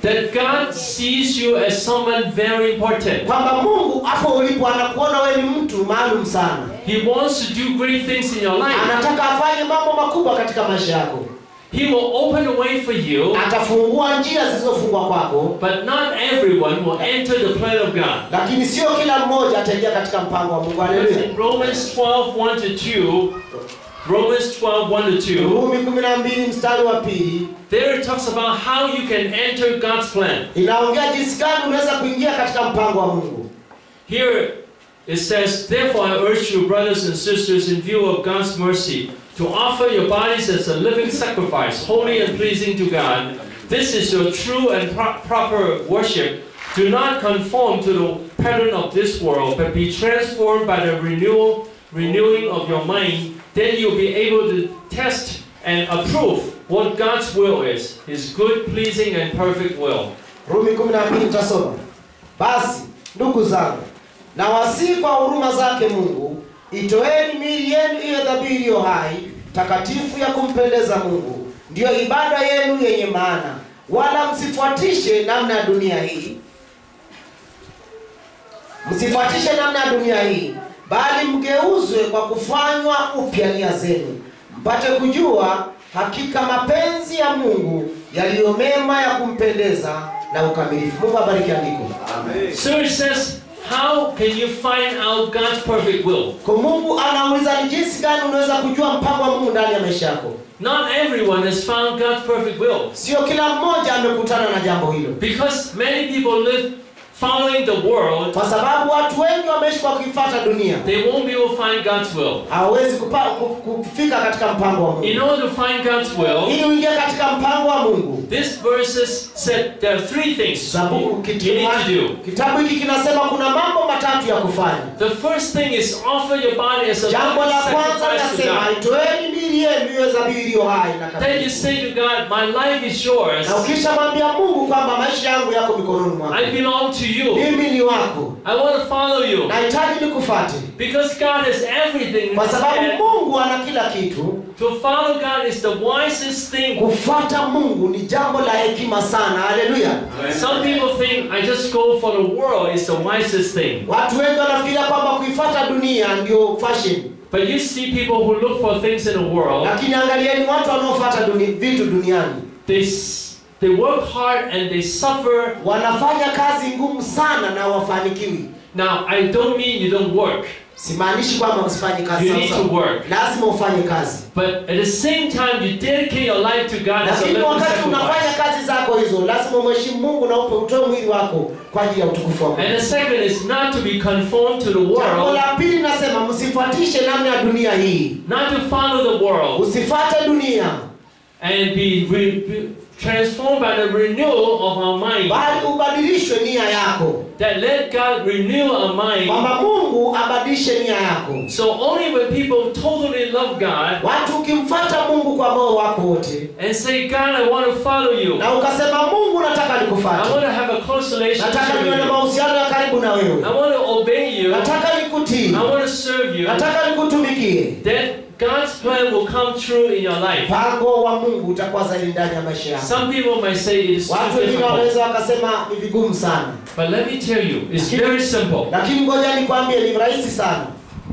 Speaker 1: that God sees you as someone very important.
Speaker 2: kwamba mungu hapo ulipo anakuona wewe ni mtu maalum sana
Speaker 1: He wants to do great things in your life.
Speaker 2: anataka afanye mambo makubwa katika maisha yako
Speaker 1: He will open a way for you,
Speaker 2: atafungua njia zilizofungwa kwako
Speaker 1: but not everyone will enter the plan of God.
Speaker 2: lakini sio kila mmoja ataingia katika mpango wa mungu
Speaker 1: Because
Speaker 2: haleluya
Speaker 1: in Romans 12, 1 to 2, Romans 12, 1 to 2,
Speaker 2: rumi 12 mstari wa pili
Speaker 1: there it talks about how you can enter God's plan.
Speaker 2: inaongea jinsi gani unaweza kuingia katika mpango wa mungu
Speaker 1: Here it says, Therefore I urge you, brothers and sisters, in view of God's mercy, to offer your bodies as a living sacrifice, holy and pleasing to God. This is your true and pro- proper worship. Do not conform to the pattern of this world, but be transformed by the renewal, renewing of your mind. Then you'll be able to test and approve what God's will is, His good, pleasing, and perfect will.
Speaker 2: rumi 12 tasoma basi ndugu zangu na wasii kwa huruma zake mungu itoeni miili yenu iwe dhabihu iliyo hai takatifu ya kumpendeza mungu ndiyo ibada yenu yenye maana wala msifuatishe namna ya dunia hii msifuatishe namna ya dunia hii bali mgeuzwe kwa kufanywa upya nia zenu mpate kujua hakika mapenzi ya mungu yaliyo mema ya kumpendeza na ukamilifu mungu abariki andiko
Speaker 1: So it says, How can you find out God's perfect will?
Speaker 2: kwa mungu anauliza ni jinsi gani unaweza kujua mpango wa mungu ndani ya maisha yako
Speaker 1: Not everyone has found God's perfect will.
Speaker 2: sio kila mmoja amekutana na jambo hilo
Speaker 1: Because many people live following the world,
Speaker 2: kwa sababu watu wengi wameishi kwa kuifuata dunia
Speaker 1: they won't be able to find God's will.
Speaker 2: hawawezi kupa- ku- kufika katika mpango wa
Speaker 1: In
Speaker 2: mungu
Speaker 1: order to find God's will,
Speaker 2: ili uingie katika mpango wa mungu
Speaker 1: this verses said there are three things
Speaker 2: sababu
Speaker 1: you, you
Speaker 2: kitima-
Speaker 1: need to do.
Speaker 2: kitabu hiki kinasema kuna mambo matatu ya kufanya
Speaker 1: The first thing is offer your body as a
Speaker 2: jambo
Speaker 1: living
Speaker 2: la kwanza
Speaker 1: sacrifice to
Speaker 2: linasema
Speaker 1: God.
Speaker 2: itoeni miili yenu iwe dhabihu iliyo hai na
Speaker 1: Then you
Speaker 2: kamilifu
Speaker 1: say to God, My life is yours.
Speaker 2: na ukishamwambia mungu kwamba maisha yangu yako mikononi mwako
Speaker 1: I belong to you.
Speaker 2: mimi ni wako
Speaker 1: I want to follow you.
Speaker 2: nahitaji nikufate
Speaker 1: Because God has everything in
Speaker 2: kwa
Speaker 1: His
Speaker 2: sababu
Speaker 1: hand.
Speaker 2: mungu ana kila kitu
Speaker 1: To follow God is the wisest thing.
Speaker 2: kufuata mungu ni jambo la hekima sana haleluya
Speaker 1: Some people think I just go for the world is the wisest thing.
Speaker 2: watu wengi wanafikiria kwamba kuifuata dunia ndio fashion
Speaker 1: But you see people who look for things in the world,
Speaker 2: lakini angalieni watu wanaofuata duni, vitu duniani
Speaker 1: they, s- they work hard and they suffer.
Speaker 2: wanafanya kazi ngumu sana na wafanikiwi
Speaker 1: Now, I don't mean you don't work,
Speaker 2: simaanishi kwamba msifanye kazi
Speaker 1: You
Speaker 2: sawa
Speaker 1: need
Speaker 2: sawa.
Speaker 1: to work.
Speaker 2: lazima ufanye kazi
Speaker 1: but at the same time, you dedicate your life to God as a
Speaker 2: lakini
Speaker 1: living
Speaker 2: wakati unafanya
Speaker 1: sacrifice.
Speaker 2: kazi zako hizo lazima umheshimu mungu na upe utoe mwili wako kwa ajili ya utukufu wa mungu
Speaker 1: And the second is not to be conformed to the
Speaker 2: jambo
Speaker 1: world,
Speaker 2: la pili nasema msifuatishe namna ya dunia hii
Speaker 1: not to follow the world,
Speaker 2: usifate dunia
Speaker 1: and be, re, be transformed by the renewal of our mind.
Speaker 2: bali ubadilishwe nia yako
Speaker 1: That let God renew our mind.
Speaker 2: kwamba mungu abadilishe nia yako
Speaker 1: So only when people totally love God
Speaker 2: watu ukimfata mungu kwa moyo wako wote
Speaker 1: and say, God, I want to follow you.
Speaker 2: na ukasema mungu nataka
Speaker 1: I
Speaker 2: nikufate
Speaker 1: want to have a close relationship
Speaker 2: nataka
Speaker 1: with
Speaker 2: niwe na
Speaker 1: you.
Speaker 2: mahusiano ya karibu na
Speaker 1: I
Speaker 2: wewe
Speaker 1: want to obey you.
Speaker 2: nataka nikutii
Speaker 1: I want to serve you.
Speaker 2: nataka nikutumikie
Speaker 1: Then God's plan will come true in your life.
Speaker 2: mpango wa mungu utakuwa zaidi ndani ya maisha yako
Speaker 1: Some people might say it is too
Speaker 2: watu wengine
Speaker 1: difficult.
Speaker 2: wanaweza wakasema ni vigumu sana
Speaker 1: But let me tell you, it's very simple.
Speaker 2: lakini ngoja nikwambie ni rahisi sana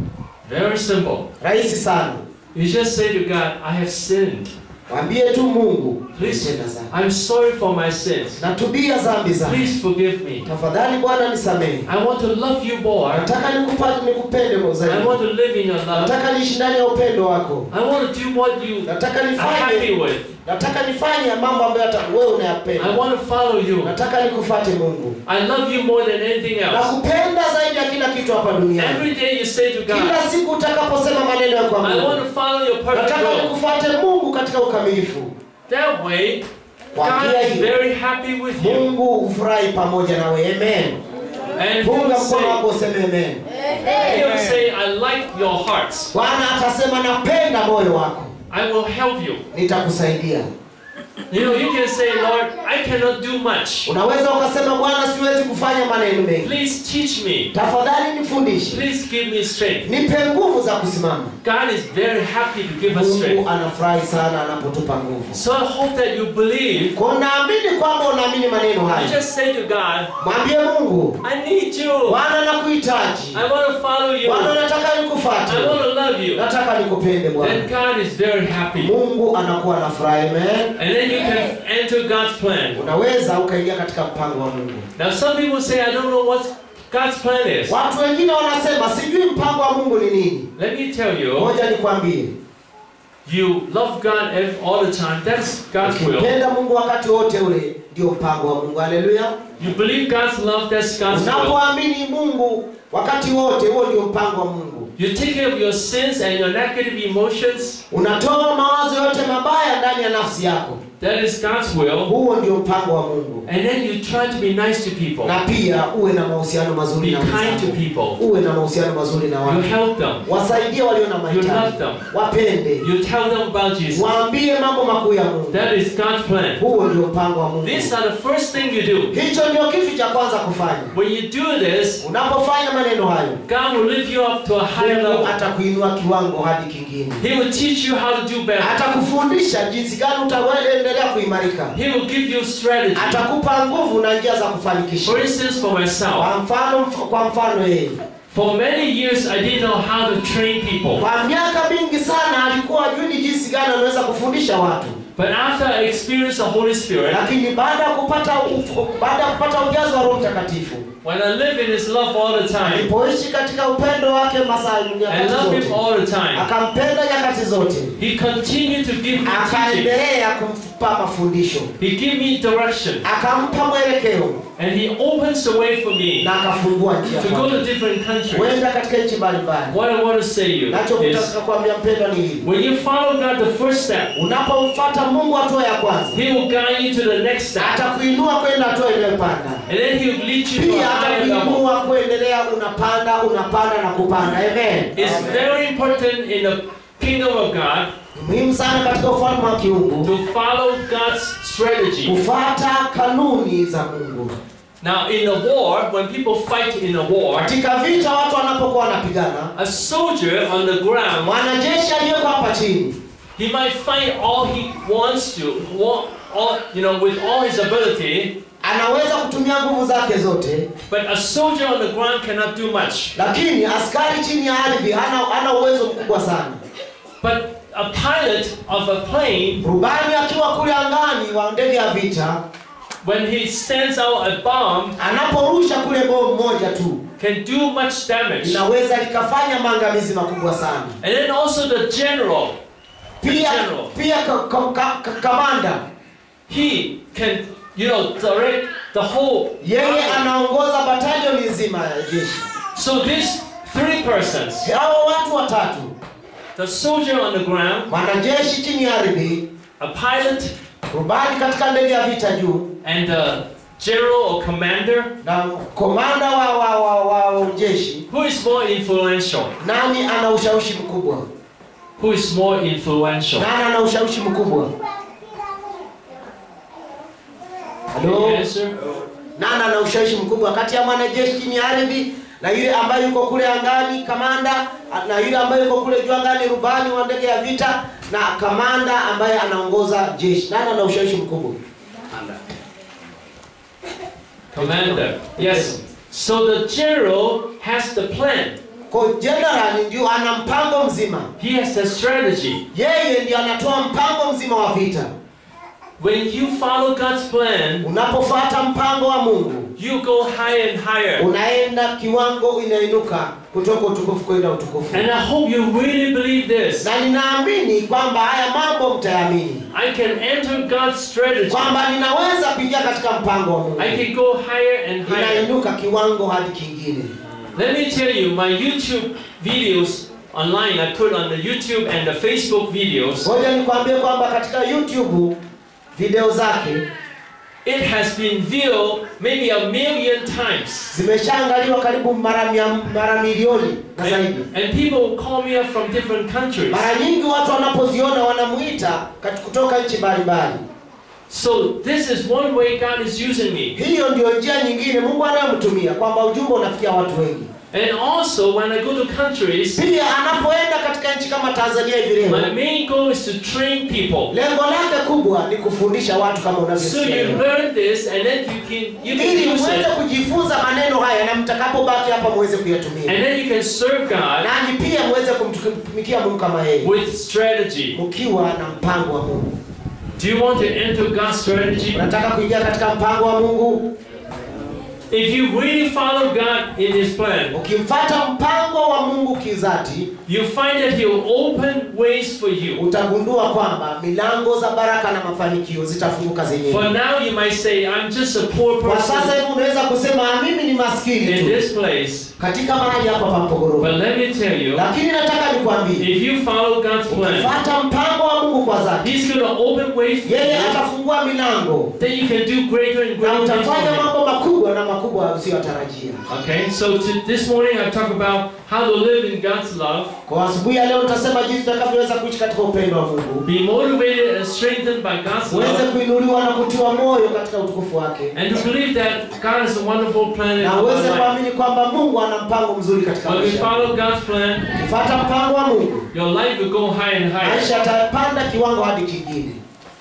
Speaker 1: Very simple.
Speaker 2: rahisi sana
Speaker 1: You just say to God, I have sinned.
Speaker 2: mwambie tu mungu
Speaker 1: Please,
Speaker 2: "Nitenda dhambi.
Speaker 1: I'm sorry for my sins.
Speaker 2: natubia dhambi zangu
Speaker 1: Please forgive me.
Speaker 2: tafadhali bwana nisamehe
Speaker 1: I want to love you more.
Speaker 2: nataka nikupate nikupende kwa
Speaker 1: I
Speaker 2: zaidi
Speaker 1: want to live in your love.
Speaker 2: nataka niishi ndani ya upendo wako
Speaker 1: I want to do what you
Speaker 2: nataka
Speaker 1: are happy
Speaker 2: nifanye
Speaker 1: with.
Speaker 2: nataka nifanye mambo ambayo hata wewe
Speaker 1: I
Speaker 2: unayapenda
Speaker 1: want to follow you.
Speaker 2: nataka nikufate mungu
Speaker 1: I love you more than anything else.
Speaker 2: nakupenda zaidi ya kila kitu hapa duniani
Speaker 1: Every day you say to God,
Speaker 2: kila siku utakaposema maneno ya kwa
Speaker 1: I want
Speaker 2: mungu
Speaker 1: to follow your perfect
Speaker 2: nataka
Speaker 1: will.
Speaker 2: nikufate mungu katika ukamilifu
Speaker 1: That way,
Speaker 2: kwa
Speaker 1: God
Speaker 2: njia
Speaker 1: is
Speaker 2: hiyo
Speaker 1: very happy with you.
Speaker 2: mungu hufurahi pamoja nawe amen
Speaker 1: And He
Speaker 2: funga
Speaker 1: will
Speaker 2: mkono
Speaker 1: say,
Speaker 2: wako useme amen
Speaker 1: He will say, I like your hearts.
Speaker 2: bwana atasema napenda moyo wako
Speaker 1: I will help you.
Speaker 2: nitakusaidia
Speaker 1: You know, you can say, Lord, I cannot do much.
Speaker 2: unaweza ukasema bwana siwezi kufanya maneno mengi
Speaker 1: Please teach me.
Speaker 2: tafadhali nifundishe
Speaker 1: Please give me strength.
Speaker 2: nipe nguvu za kusimama
Speaker 1: God is very happy to give us
Speaker 2: mungu
Speaker 1: strength.
Speaker 2: anafurahi sana anapotupa nguvu
Speaker 1: So I hope that you believe.
Speaker 2: kwa naamini kwamba unaamini maneno
Speaker 1: You
Speaker 2: haya
Speaker 1: just say to God,
Speaker 2: mwambie mungu
Speaker 1: I need you.
Speaker 2: bwana nakuhitaji
Speaker 1: I want to follow you.
Speaker 2: bwana
Speaker 1: I
Speaker 2: nataka nikufate
Speaker 1: want to love you.
Speaker 2: nataka nikupende
Speaker 1: Then
Speaker 2: bwana
Speaker 1: God is very happy.
Speaker 2: mungu anakuwa na furaha amen
Speaker 1: And then you can enter God's plan.
Speaker 2: unaweza ukaingia katika mpango wa mungu
Speaker 1: Now, some people say, I don't know what God's plan is.
Speaker 2: watu wengine wanasema sijui mpango wa mungu ni nini
Speaker 1: Let me tell you,
Speaker 2: moja nikwambie
Speaker 1: you love God ev- all the time. That's God's will.
Speaker 2: ukimpenda mungu wakati wote ule ndio mpango wa mungu haleluya
Speaker 1: You believe God's love, that's God's will.
Speaker 2: unapoamini mungu wakati wote huo ndio mpango wa mungu
Speaker 1: You take care of your sins and your negative emotions.
Speaker 2: unatoa mawazo yote mabaya ndani ya nafsi yako
Speaker 1: That is God's will.
Speaker 2: huo ndio mpango wa mungu
Speaker 1: And then you try to be nice to people.
Speaker 2: na pia uwe na mahusiano mazuri
Speaker 1: Be
Speaker 2: na
Speaker 1: kind to
Speaker 2: wenzako
Speaker 1: people.
Speaker 2: uwe na mahusiano mazuri na
Speaker 1: You
Speaker 2: watu
Speaker 1: help them.
Speaker 2: wasaidie walio na
Speaker 1: You
Speaker 2: mahitaji
Speaker 1: love them.
Speaker 2: wapende
Speaker 1: You tell them about Jesus.
Speaker 2: waambie mambo makuu ya mungu
Speaker 1: That is God's plan.
Speaker 2: huo ndio mpango wa mungu
Speaker 1: These are the first thing you do.
Speaker 2: hicho ndio kitu cha kwanza kufanya
Speaker 1: When you do this,
Speaker 2: unapofanya maneno hayo
Speaker 1: God will lift you up to a higher
Speaker 2: mungu
Speaker 1: level.
Speaker 2: atakuinua kiwango hadi kingine
Speaker 1: He will teach you how to do better.
Speaker 2: atakufundisha jinsi gani utaendelea kuimarika
Speaker 1: He will give you strategy.
Speaker 2: atakupa nguvu na njia za kufanikisha
Speaker 1: For instance, for myself,
Speaker 2: kwa mfano kwa mfano yeye
Speaker 1: for many years I didn't know how to train people.
Speaker 2: kwa miaka mingi sana alikuwa ajui ni jinsi gani anaweza kufundisha watu
Speaker 1: But after I experienced the Holy Spirit,
Speaker 2: lakini baada ya kupata uf- baada ya kupata ujazo wa roho mtakatifu
Speaker 1: when I live in His love all the time,
Speaker 2: alipoishi katika upendo wake masaa
Speaker 1: I
Speaker 2: nyakati
Speaker 1: love Him
Speaker 2: zote
Speaker 1: all the time,
Speaker 2: akampenda nyakati zote
Speaker 1: He continued to give me teaching.
Speaker 2: akaendelea kumpa mafundisho
Speaker 1: He gave me direction.
Speaker 2: akampa mwelekeo
Speaker 1: And He opens the way for me
Speaker 2: na akafungua njia
Speaker 1: to go
Speaker 2: kwake.
Speaker 1: to different countries.
Speaker 2: kwenda katika nchi mbalimbali
Speaker 1: What I want to say to you
Speaker 2: nacho
Speaker 1: is,
Speaker 2: kutaka kuambia mpendwa ni hili
Speaker 1: when you follow God the first step,
Speaker 2: unapomfuata mungu hatua ya kwanza
Speaker 1: He will guide you to the next step.
Speaker 2: atakuinua kwenda hatua inayopanda
Speaker 1: And then He will lead you to
Speaker 2: pia
Speaker 1: a higher level.
Speaker 2: atakuinua kuendelea unapanda unapanda na kupanda amen
Speaker 1: It's very important in the kingdom of God
Speaker 2: Ni muhimu sana katika ufalme wa kiungu
Speaker 1: to follow God's strategy.
Speaker 2: kufuata kanuni za mungu
Speaker 1: Now, in a war, when people fight in a war,
Speaker 2: katika vita watu wanapokuwa wanapigana
Speaker 1: a soldier on the ground,
Speaker 2: mwanajeshi aliyeko hapa chini
Speaker 1: he might fight all he wants to, wa- all, you know, with all his ability,
Speaker 2: anaweza kutumia nguvu zake zote
Speaker 1: but a soldier on the ground cannot do much.
Speaker 2: lakini askari chini ya ardhi hana, hana uwezo mkubwa sana
Speaker 1: But a pilot of a plane,
Speaker 2: rubani akiwa kule angani wa ndege ya vita
Speaker 1: when he sends out a bomb,
Speaker 2: anaporusha kule bomu moja tu
Speaker 1: can do much damage.
Speaker 2: linaweza likafanya maangamizi makubwa sana
Speaker 1: And then also the general, the
Speaker 2: pia
Speaker 1: general,
Speaker 2: pia ka, ka, ka, ka, kamanda
Speaker 1: he can, you know, direct the whole.
Speaker 2: yeye
Speaker 1: army.
Speaker 2: anaongoza batalioni nzima ya jeshi
Speaker 1: So these three persons,
Speaker 2: hao watu watatu
Speaker 1: the soldier on the ground,
Speaker 2: mwanajeshi chini ya ardhi
Speaker 1: a pilot,
Speaker 2: rubani katika ndege ya vita juu
Speaker 1: and the general or commander,
Speaker 2: na komanda wa, wa, wa, wa jeshi
Speaker 1: who is more influential?
Speaker 2: nani ana ushawishi mkubwa
Speaker 1: Who is more influential?
Speaker 2: nani ana ushawishi mkubwa halo
Speaker 1: Can you answer?
Speaker 2: nani ana ushawishi mkubwa kati ya mwanajeshi chini ya ardhi na yule ambaye yuko kule angani kamanda na yule ambaye yuko kule juu angani rubani wa ndege ya vita na kamanda ambaye anaongoza jeshi nani ana ushawishi mkubwa
Speaker 1: Commander. Yes. So the general has the plan.
Speaker 2: kwa general ndio ana mpango mzima
Speaker 1: He has the strategy.
Speaker 2: yeye ndio anatoa mpango mzima wa vita
Speaker 1: When you follow God's plan,
Speaker 2: unapofuata mpango wa mungu
Speaker 1: you go higher and higher.
Speaker 2: unaenda kiwango inainuka kutoka utukufu kwenda utukufu
Speaker 1: And I hope you really believe this.
Speaker 2: na ninaamini kwamba haya mambo mtayaamini
Speaker 1: I can enter God's strategy.
Speaker 2: kwamba ninaweza kuingia katika mpango wa mungu
Speaker 1: I can go higher and higher.
Speaker 2: inainuka kiwango hadi kingine
Speaker 1: Let me tell you, my YouTube videos online, I put on the YouTube and the Facebook videos,
Speaker 2: ngoja nikwambie kwamba katika youtube video zake
Speaker 1: it has been viewed maybe a million times.
Speaker 2: zimeshaangaliwa karibu mara mia, mara milioni na zaidi
Speaker 1: And, and people will call me up from different countries.
Speaker 2: mara nyingi watu wanapoziona wanamuita kati- kutoka nchi mbalimbali
Speaker 1: So this is one way God is using me.
Speaker 2: hiyo ndio njia nyingine mungu anayomtumia kwamba ujumbe unafikia watu wengi
Speaker 1: And also when I go to countries,
Speaker 2: pia anapoenda katika nchi kama tanzania hivi leo
Speaker 1: my main goal is to train people.
Speaker 2: lengo lake kubwa ni kufundisha watu kama
Speaker 1: So
Speaker 2: unavyosikia
Speaker 1: you
Speaker 2: leo.
Speaker 1: learn this and then you can you
Speaker 2: ili
Speaker 1: can use
Speaker 2: muweze
Speaker 1: it
Speaker 2: kujifunza maneno haya na mtakapobaki hapa muweze kuyatumia
Speaker 1: and then you can serve God
Speaker 2: nanyi pia muweze kumtumikia mungu kama yeye
Speaker 1: with strategy.
Speaker 2: mkiwa na mpango wa mungu
Speaker 1: Do you want to enter God's strategy?
Speaker 2: unataka kuingia katika mpango wa mungu
Speaker 1: If you really follow God in His plan,
Speaker 2: ukimfata mpango wa mungu kizati
Speaker 1: you find that He will open ways for you.
Speaker 2: utagundua kwamba milango za baraka na mafanikio zitafunguka zenyewe
Speaker 1: For now, you might say, I'm just a poor
Speaker 2: kwa sasa
Speaker 1: person
Speaker 2: hivi unaweza kusema "Ah, mimi ni maskini
Speaker 1: in
Speaker 2: tu
Speaker 1: this place.
Speaker 2: katika mahali hapa pa mpogoro
Speaker 1: But let me tell you,
Speaker 2: lakini nataka nikwambie
Speaker 1: if you follow God's plan,
Speaker 2: ukifata mpango wa mungu kwa dhati
Speaker 1: He's going to open ways for
Speaker 2: yeye
Speaker 1: you.
Speaker 2: atafungua milango
Speaker 1: Then you can do greater and
Speaker 2: na
Speaker 1: greater things
Speaker 2: utafanya
Speaker 1: for Him.
Speaker 2: mambo makubwa na makubwa usiyotarajia
Speaker 1: Okay, so to, this morning I've talked about how to live in God's love,
Speaker 2: kwa asubuhi ya leo tutasema jinsi tutakavyoweza kuishi katika upendo wa mungu
Speaker 1: be motivated and strengthened by God's
Speaker 2: uweze
Speaker 1: love,
Speaker 2: kuinuliwa na kutiwa moyo katika utukufu wake
Speaker 1: and to believe that God has a wonderful plan in
Speaker 2: na
Speaker 1: our
Speaker 2: uweze
Speaker 1: life.
Speaker 2: kuamini kwamba mungu ana mpango mzuri katika
Speaker 1: When we
Speaker 2: maisha
Speaker 1: follow God's plan,
Speaker 2: ukifata mpango wa mungu
Speaker 1: your life will go higher and higher.
Speaker 2: maisha yatapanda kiwango hadi kingine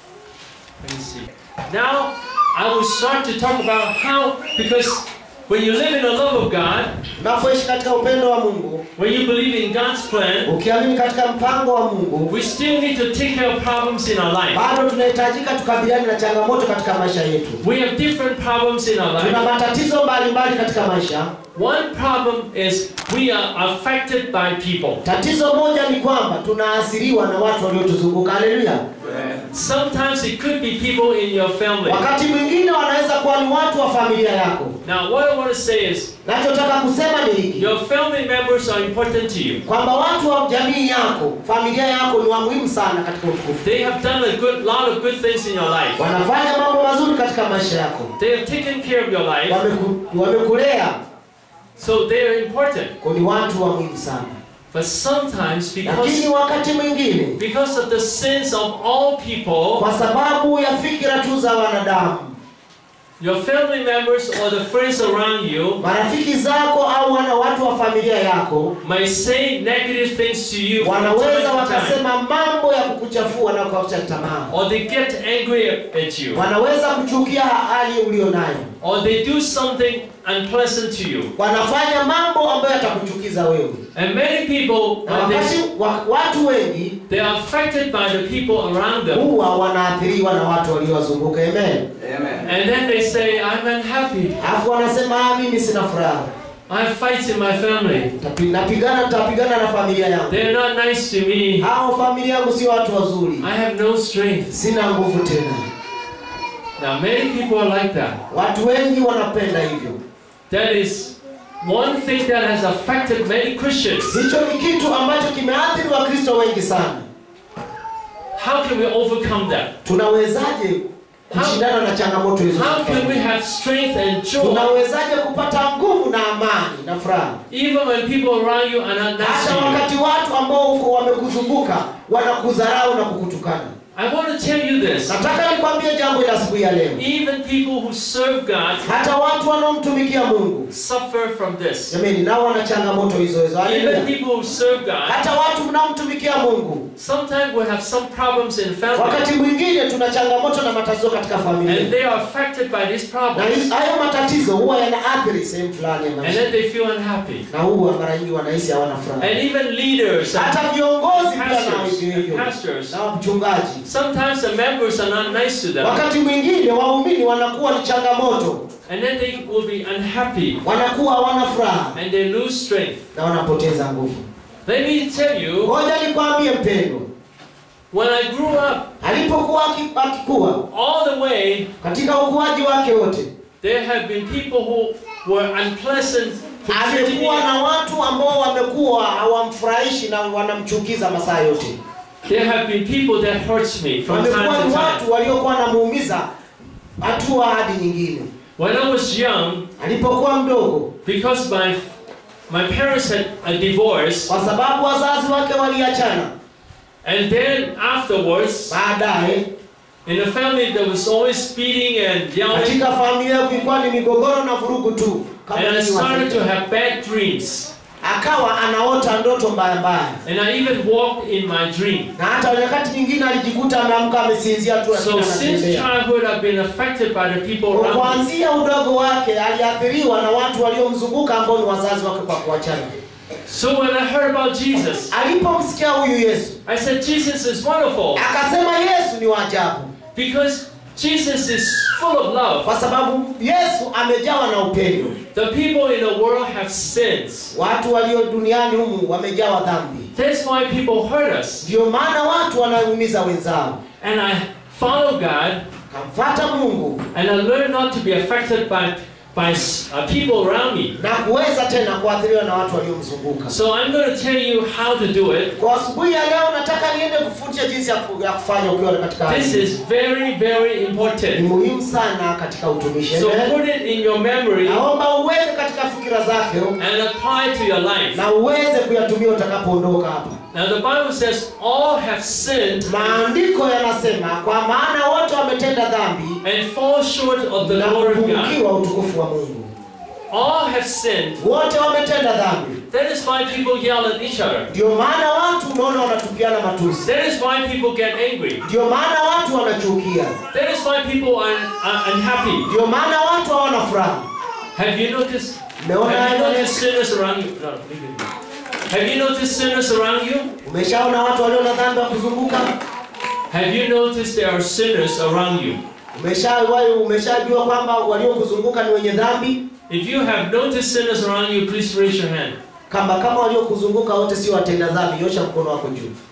Speaker 1: Let me see. Now, I will start to talk about how, because when you live in the love of God,
Speaker 2: unapoishi katika upendo wa mungu
Speaker 1: when you believe in God's plan,
Speaker 2: ukiamini katika mpango wa mungu
Speaker 1: we still need to take care of problems in our life.
Speaker 2: bado tunahitajika tukabiliane na changamoto katika maisha yetu
Speaker 1: We have different problems in our
Speaker 2: tuna
Speaker 1: life.
Speaker 2: matatizo mbalimbali katika maisha
Speaker 1: One problem is we are affected by people.
Speaker 2: tatizo moja ni kwamba tunaathiriwa na watu waliotuzunguka haleluya
Speaker 1: Sometimes it could be people in your family.
Speaker 2: wakati mwingine wanaweza kuwa ni watu wa familia yako
Speaker 1: Now, what I want to say is,
Speaker 2: nachotaka kusema ni hiki
Speaker 1: your family members are important to you.
Speaker 2: kwamba watu wa jamii yako familia yako ni wa muhimu sana katika utukufu
Speaker 1: They have done a good lot of good things in your life.
Speaker 2: wanafanya mambo mazuri katika maisha yako
Speaker 1: They have taken care of your life,
Speaker 2: Wameku- wamekulea
Speaker 1: so they are important.
Speaker 2: kwa ni watu wa muhimu sana
Speaker 1: But sometimes,
Speaker 2: lakini
Speaker 1: because
Speaker 2: wakati mwingine
Speaker 1: because of the sins of all people,
Speaker 2: kwa sababu ya fikira tu za wanadamu
Speaker 1: your family members or the friends around you
Speaker 2: marafiki zako au wana watu wa familia yako
Speaker 1: might say negative things to you from time
Speaker 2: wanaweza
Speaker 1: to time,
Speaker 2: wakasema mambo ya kukuchafua na kukausha tamaa
Speaker 1: or they get angry at you,
Speaker 2: wanaweza kuchukia hali ulio nayo
Speaker 1: or they do something unpleasant to you.
Speaker 2: wanafanya mambo ambayo yatakuchukiza wewe
Speaker 1: And many people,
Speaker 2: na
Speaker 1: when they,
Speaker 2: wakati wa, watu wengi
Speaker 1: they are affected by the people around them,
Speaker 2: huwa wanaathiriwa na watu waliowazunguka amen
Speaker 1: and then they say, "I'm unhappy.
Speaker 2: alafu wanasema "Ah, mimi sina furaha
Speaker 1: I have fights in my family.
Speaker 2: Tapi- napigana nitapigana na familia yangu
Speaker 1: They're not nice to me.
Speaker 2: hao familia yangu sio watu wazuri
Speaker 1: I have no strength."
Speaker 2: sina nguvu tena
Speaker 1: Now, many people are like that.
Speaker 2: watu wengi wanapenda hivyo
Speaker 1: That is one thing that has affected many Christians.
Speaker 2: hicho ni kitu ambacho kimeathiri wakristo wengi sana
Speaker 1: How can we overcome that?
Speaker 2: tunawezaje kushindana na changamoto hizo
Speaker 1: How can we have strength and joy
Speaker 2: tunawezaje kupata nguvu na amani na furaha
Speaker 1: even when people around you are not nice
Speaker 2: hata
Speaker 1: to you?
Speaker 2: wakati watu ambao uko wamekuzunguka wanakudharau na kukutukana
Speaker 1: I want to tell you this.
Speaker 2: nataka nikwambie jambo la asubuhi ya leo
Speaker 1: Even people who serve God
Speaker 2: hata watu wanaomtumikia mungu
Speaker 1: suffer from this.
Speaker 2: jamani nao wana changamoto hizo hizo
Speaker 1: Even
Speaker 2: Haleluya.
Speaker 1: people who serve God,
Speaker 2: hata watu mnaomtumikia mungu
Speaker 1: sometimes we have some problems in family
Speaker 2: wakati mwingine tuna changamoto na matatizo katika
Speaker 1: and
Speaker 2: familia
Speaker 1: they are affected by these
Speaker 2: na
Speaker 1: problems
Speaker 2: hizo- hayo matatizo huwa yanaathiri sehemu fulani ya
Speaker 1: and
Speaker 2: maisha
Speaker 1: then they feel unhappy.
Speaker 2: na huwa mara nyingi wanahisi hawana furaha
Speaker 1: And even leaders and
Speaker 2: hata viongozi pia nao
Speaker 1: pastors,
Speaker 2: hivyo hivyo
Speaker 1: pastors,
Speaker 2: na wachungaji
Speaker 1: sometimes the members are not nice to them
Speaker 2: wakati mwingine waumini wanakuwa ni changamoto
Speaker 1: and then they will be unhappy
Speaker 2: wanakuwa hawana furaha
Speaker 1: and they lose strength.
Speaker 2: na wanapoteza nguvu
Speaker 1: Let me tell you,
Speaker 2: ngoja nikwambie mpendwa
Speaker 1: when I grew up,
Speaker 2: alipokuwa aki- akikuwa
Speaker 1: all the way,
Speaker 2: katika ukuaji wake wote
Speaker 1: there have been people who were unpleasant for treating me.
Speaker 2: amekuwa na watu ambao wamekuwa hawamfurahishi na wanamchukiza masaa yote
Speaker 1: There have been people that hurts me from time
Speaker 2: wamekuwa
Speaker 1: to
Speaker 2: ni
Speaker 1: time.
Speaker 2: watu waliokuwa wanamuumiza hatua hadi nyingine
Speaker 1: When I was young,
Speaker 2: alipokuwa mdogo
Speaker 1: because my my parents had a divorce,
Speaker 2: kwa sababu wazazi wake waliachana
Speaker 1: and then afterwards,
Speaker 2: baadaye
Speaker 1: In a family, there was always speeding and yelling,
Speaker 2: katika familia yangu ilikuwa ni migogoro na vurugu tu kama
Speaker 1: and I
Speaker 2: nyinyi
Speaker 1: started to
Speaker 2: Waafrika.
Speaker 1: have bad dreams.
Speaker 2: akawa anaota ndoto mbaya mbaya
Speaker 1: And I even walked in my dream.
Speaker 2: na hata nyakati nyingine alijikuta ameamka amesinzia tu
Speaker 1: So
Speaker 2: lakini
Speaker 1: since
Speaker 2: anatembea
Speaker 1: childhood, I've been affected by the people around me.
Speaker 2: kuanzia udogo wake aliathiriwa na watu waliomzunguka ambao ni wazazi wake kwa kuachana
Speaker 1: So when I heard about Jesus,
Speaker 2: alipomsikia huyu yesu
Speaker 1: I said, Jesus is wonderful
Speaker 2: akasema yesu ni wa ajabu
Speaker 1: because Jesus is full of love.
Speaker 2: kwa sababu yesu amejawa na upendo
Speaker 1: The people in the world have sins.
Speaker 2: watu walio duniani humu wamejawa dhambi
Speaker 1: That's why people hurt us.
Speaker 2: ndio maana watu wanaumiza wenzao
Speaker 1: And I follow God
Speaker 2: kamfata mungu
Speaker 1: and I learn not to be affected by, by uh, people around me.
Speaker 2: na kuweza tena kuathiriwa na watu waliomzunguka
Speaker 1: So I'm going to tell you how to do it.
Speaker 2: kwa asubuhi ya leo nataka niende kufundisha jinsi ya ku- ya kufanya ukiwa katika hali
Speaker 1: This
Speaker 2: hii.
Speaker 1: is very, very
Speaker 2: ni
Speaker 1: important.
Speaker 2: muhimu sana katika utumishi
Speaker 1: So
Speaker 2: Amen.
Speaker 1: put it in your memory
Speaker 2: naomba uweze katika fikira zako
Speaker 1: and apply to your life.
Speaker 2: na uweze kuyatumia utakapoondoka hapa
Speaker 1: Now the Bible says all have sinned
Speaker 2: maandiko yanasema kwa maana wote wametenda dhambi
Speaker 1: and fall short of the
Speaker 2: na
Speaker 1: glory of God.
Speaker 2: kupungukiwa utukufu wa mungu
Speaker 1: All have sinned.
Speaker 2: wote wametenda dhambi
Speaker 1: That is why people yell at each other.
Speaker 2: ndio maana watu unaona wanatupiana matusi
Speaker 1: That is why people get angry.
Speaker 2: ndio maana watu wanachukia
Speaker 1: That is why people are, are unhappy.
Speaker 2: ndio maana watu hawana furaha
Speaker 1: Have you noticed?
Speaker 2: Umeona
Speaker 1: Have you
Speaker 2: hayo
Speaker 1: noticed sinners around you? No, leave it. Have you noticed sinners around you?
Speaker 2: umeshaona watu walio na dhambi wa kuzunguka
Speaker 1: Have you noticed there are sinners around you?
Speaker 2: umeshawahi umeshajua kwamba waliokuzunguka ni wenye dhambi
Speaker 1: If you have noticed sinners around you, please raise your hand.
Speaker 2: kama kama waliokuzunguka wote sio watenda dhambi nyosha mkono wako juu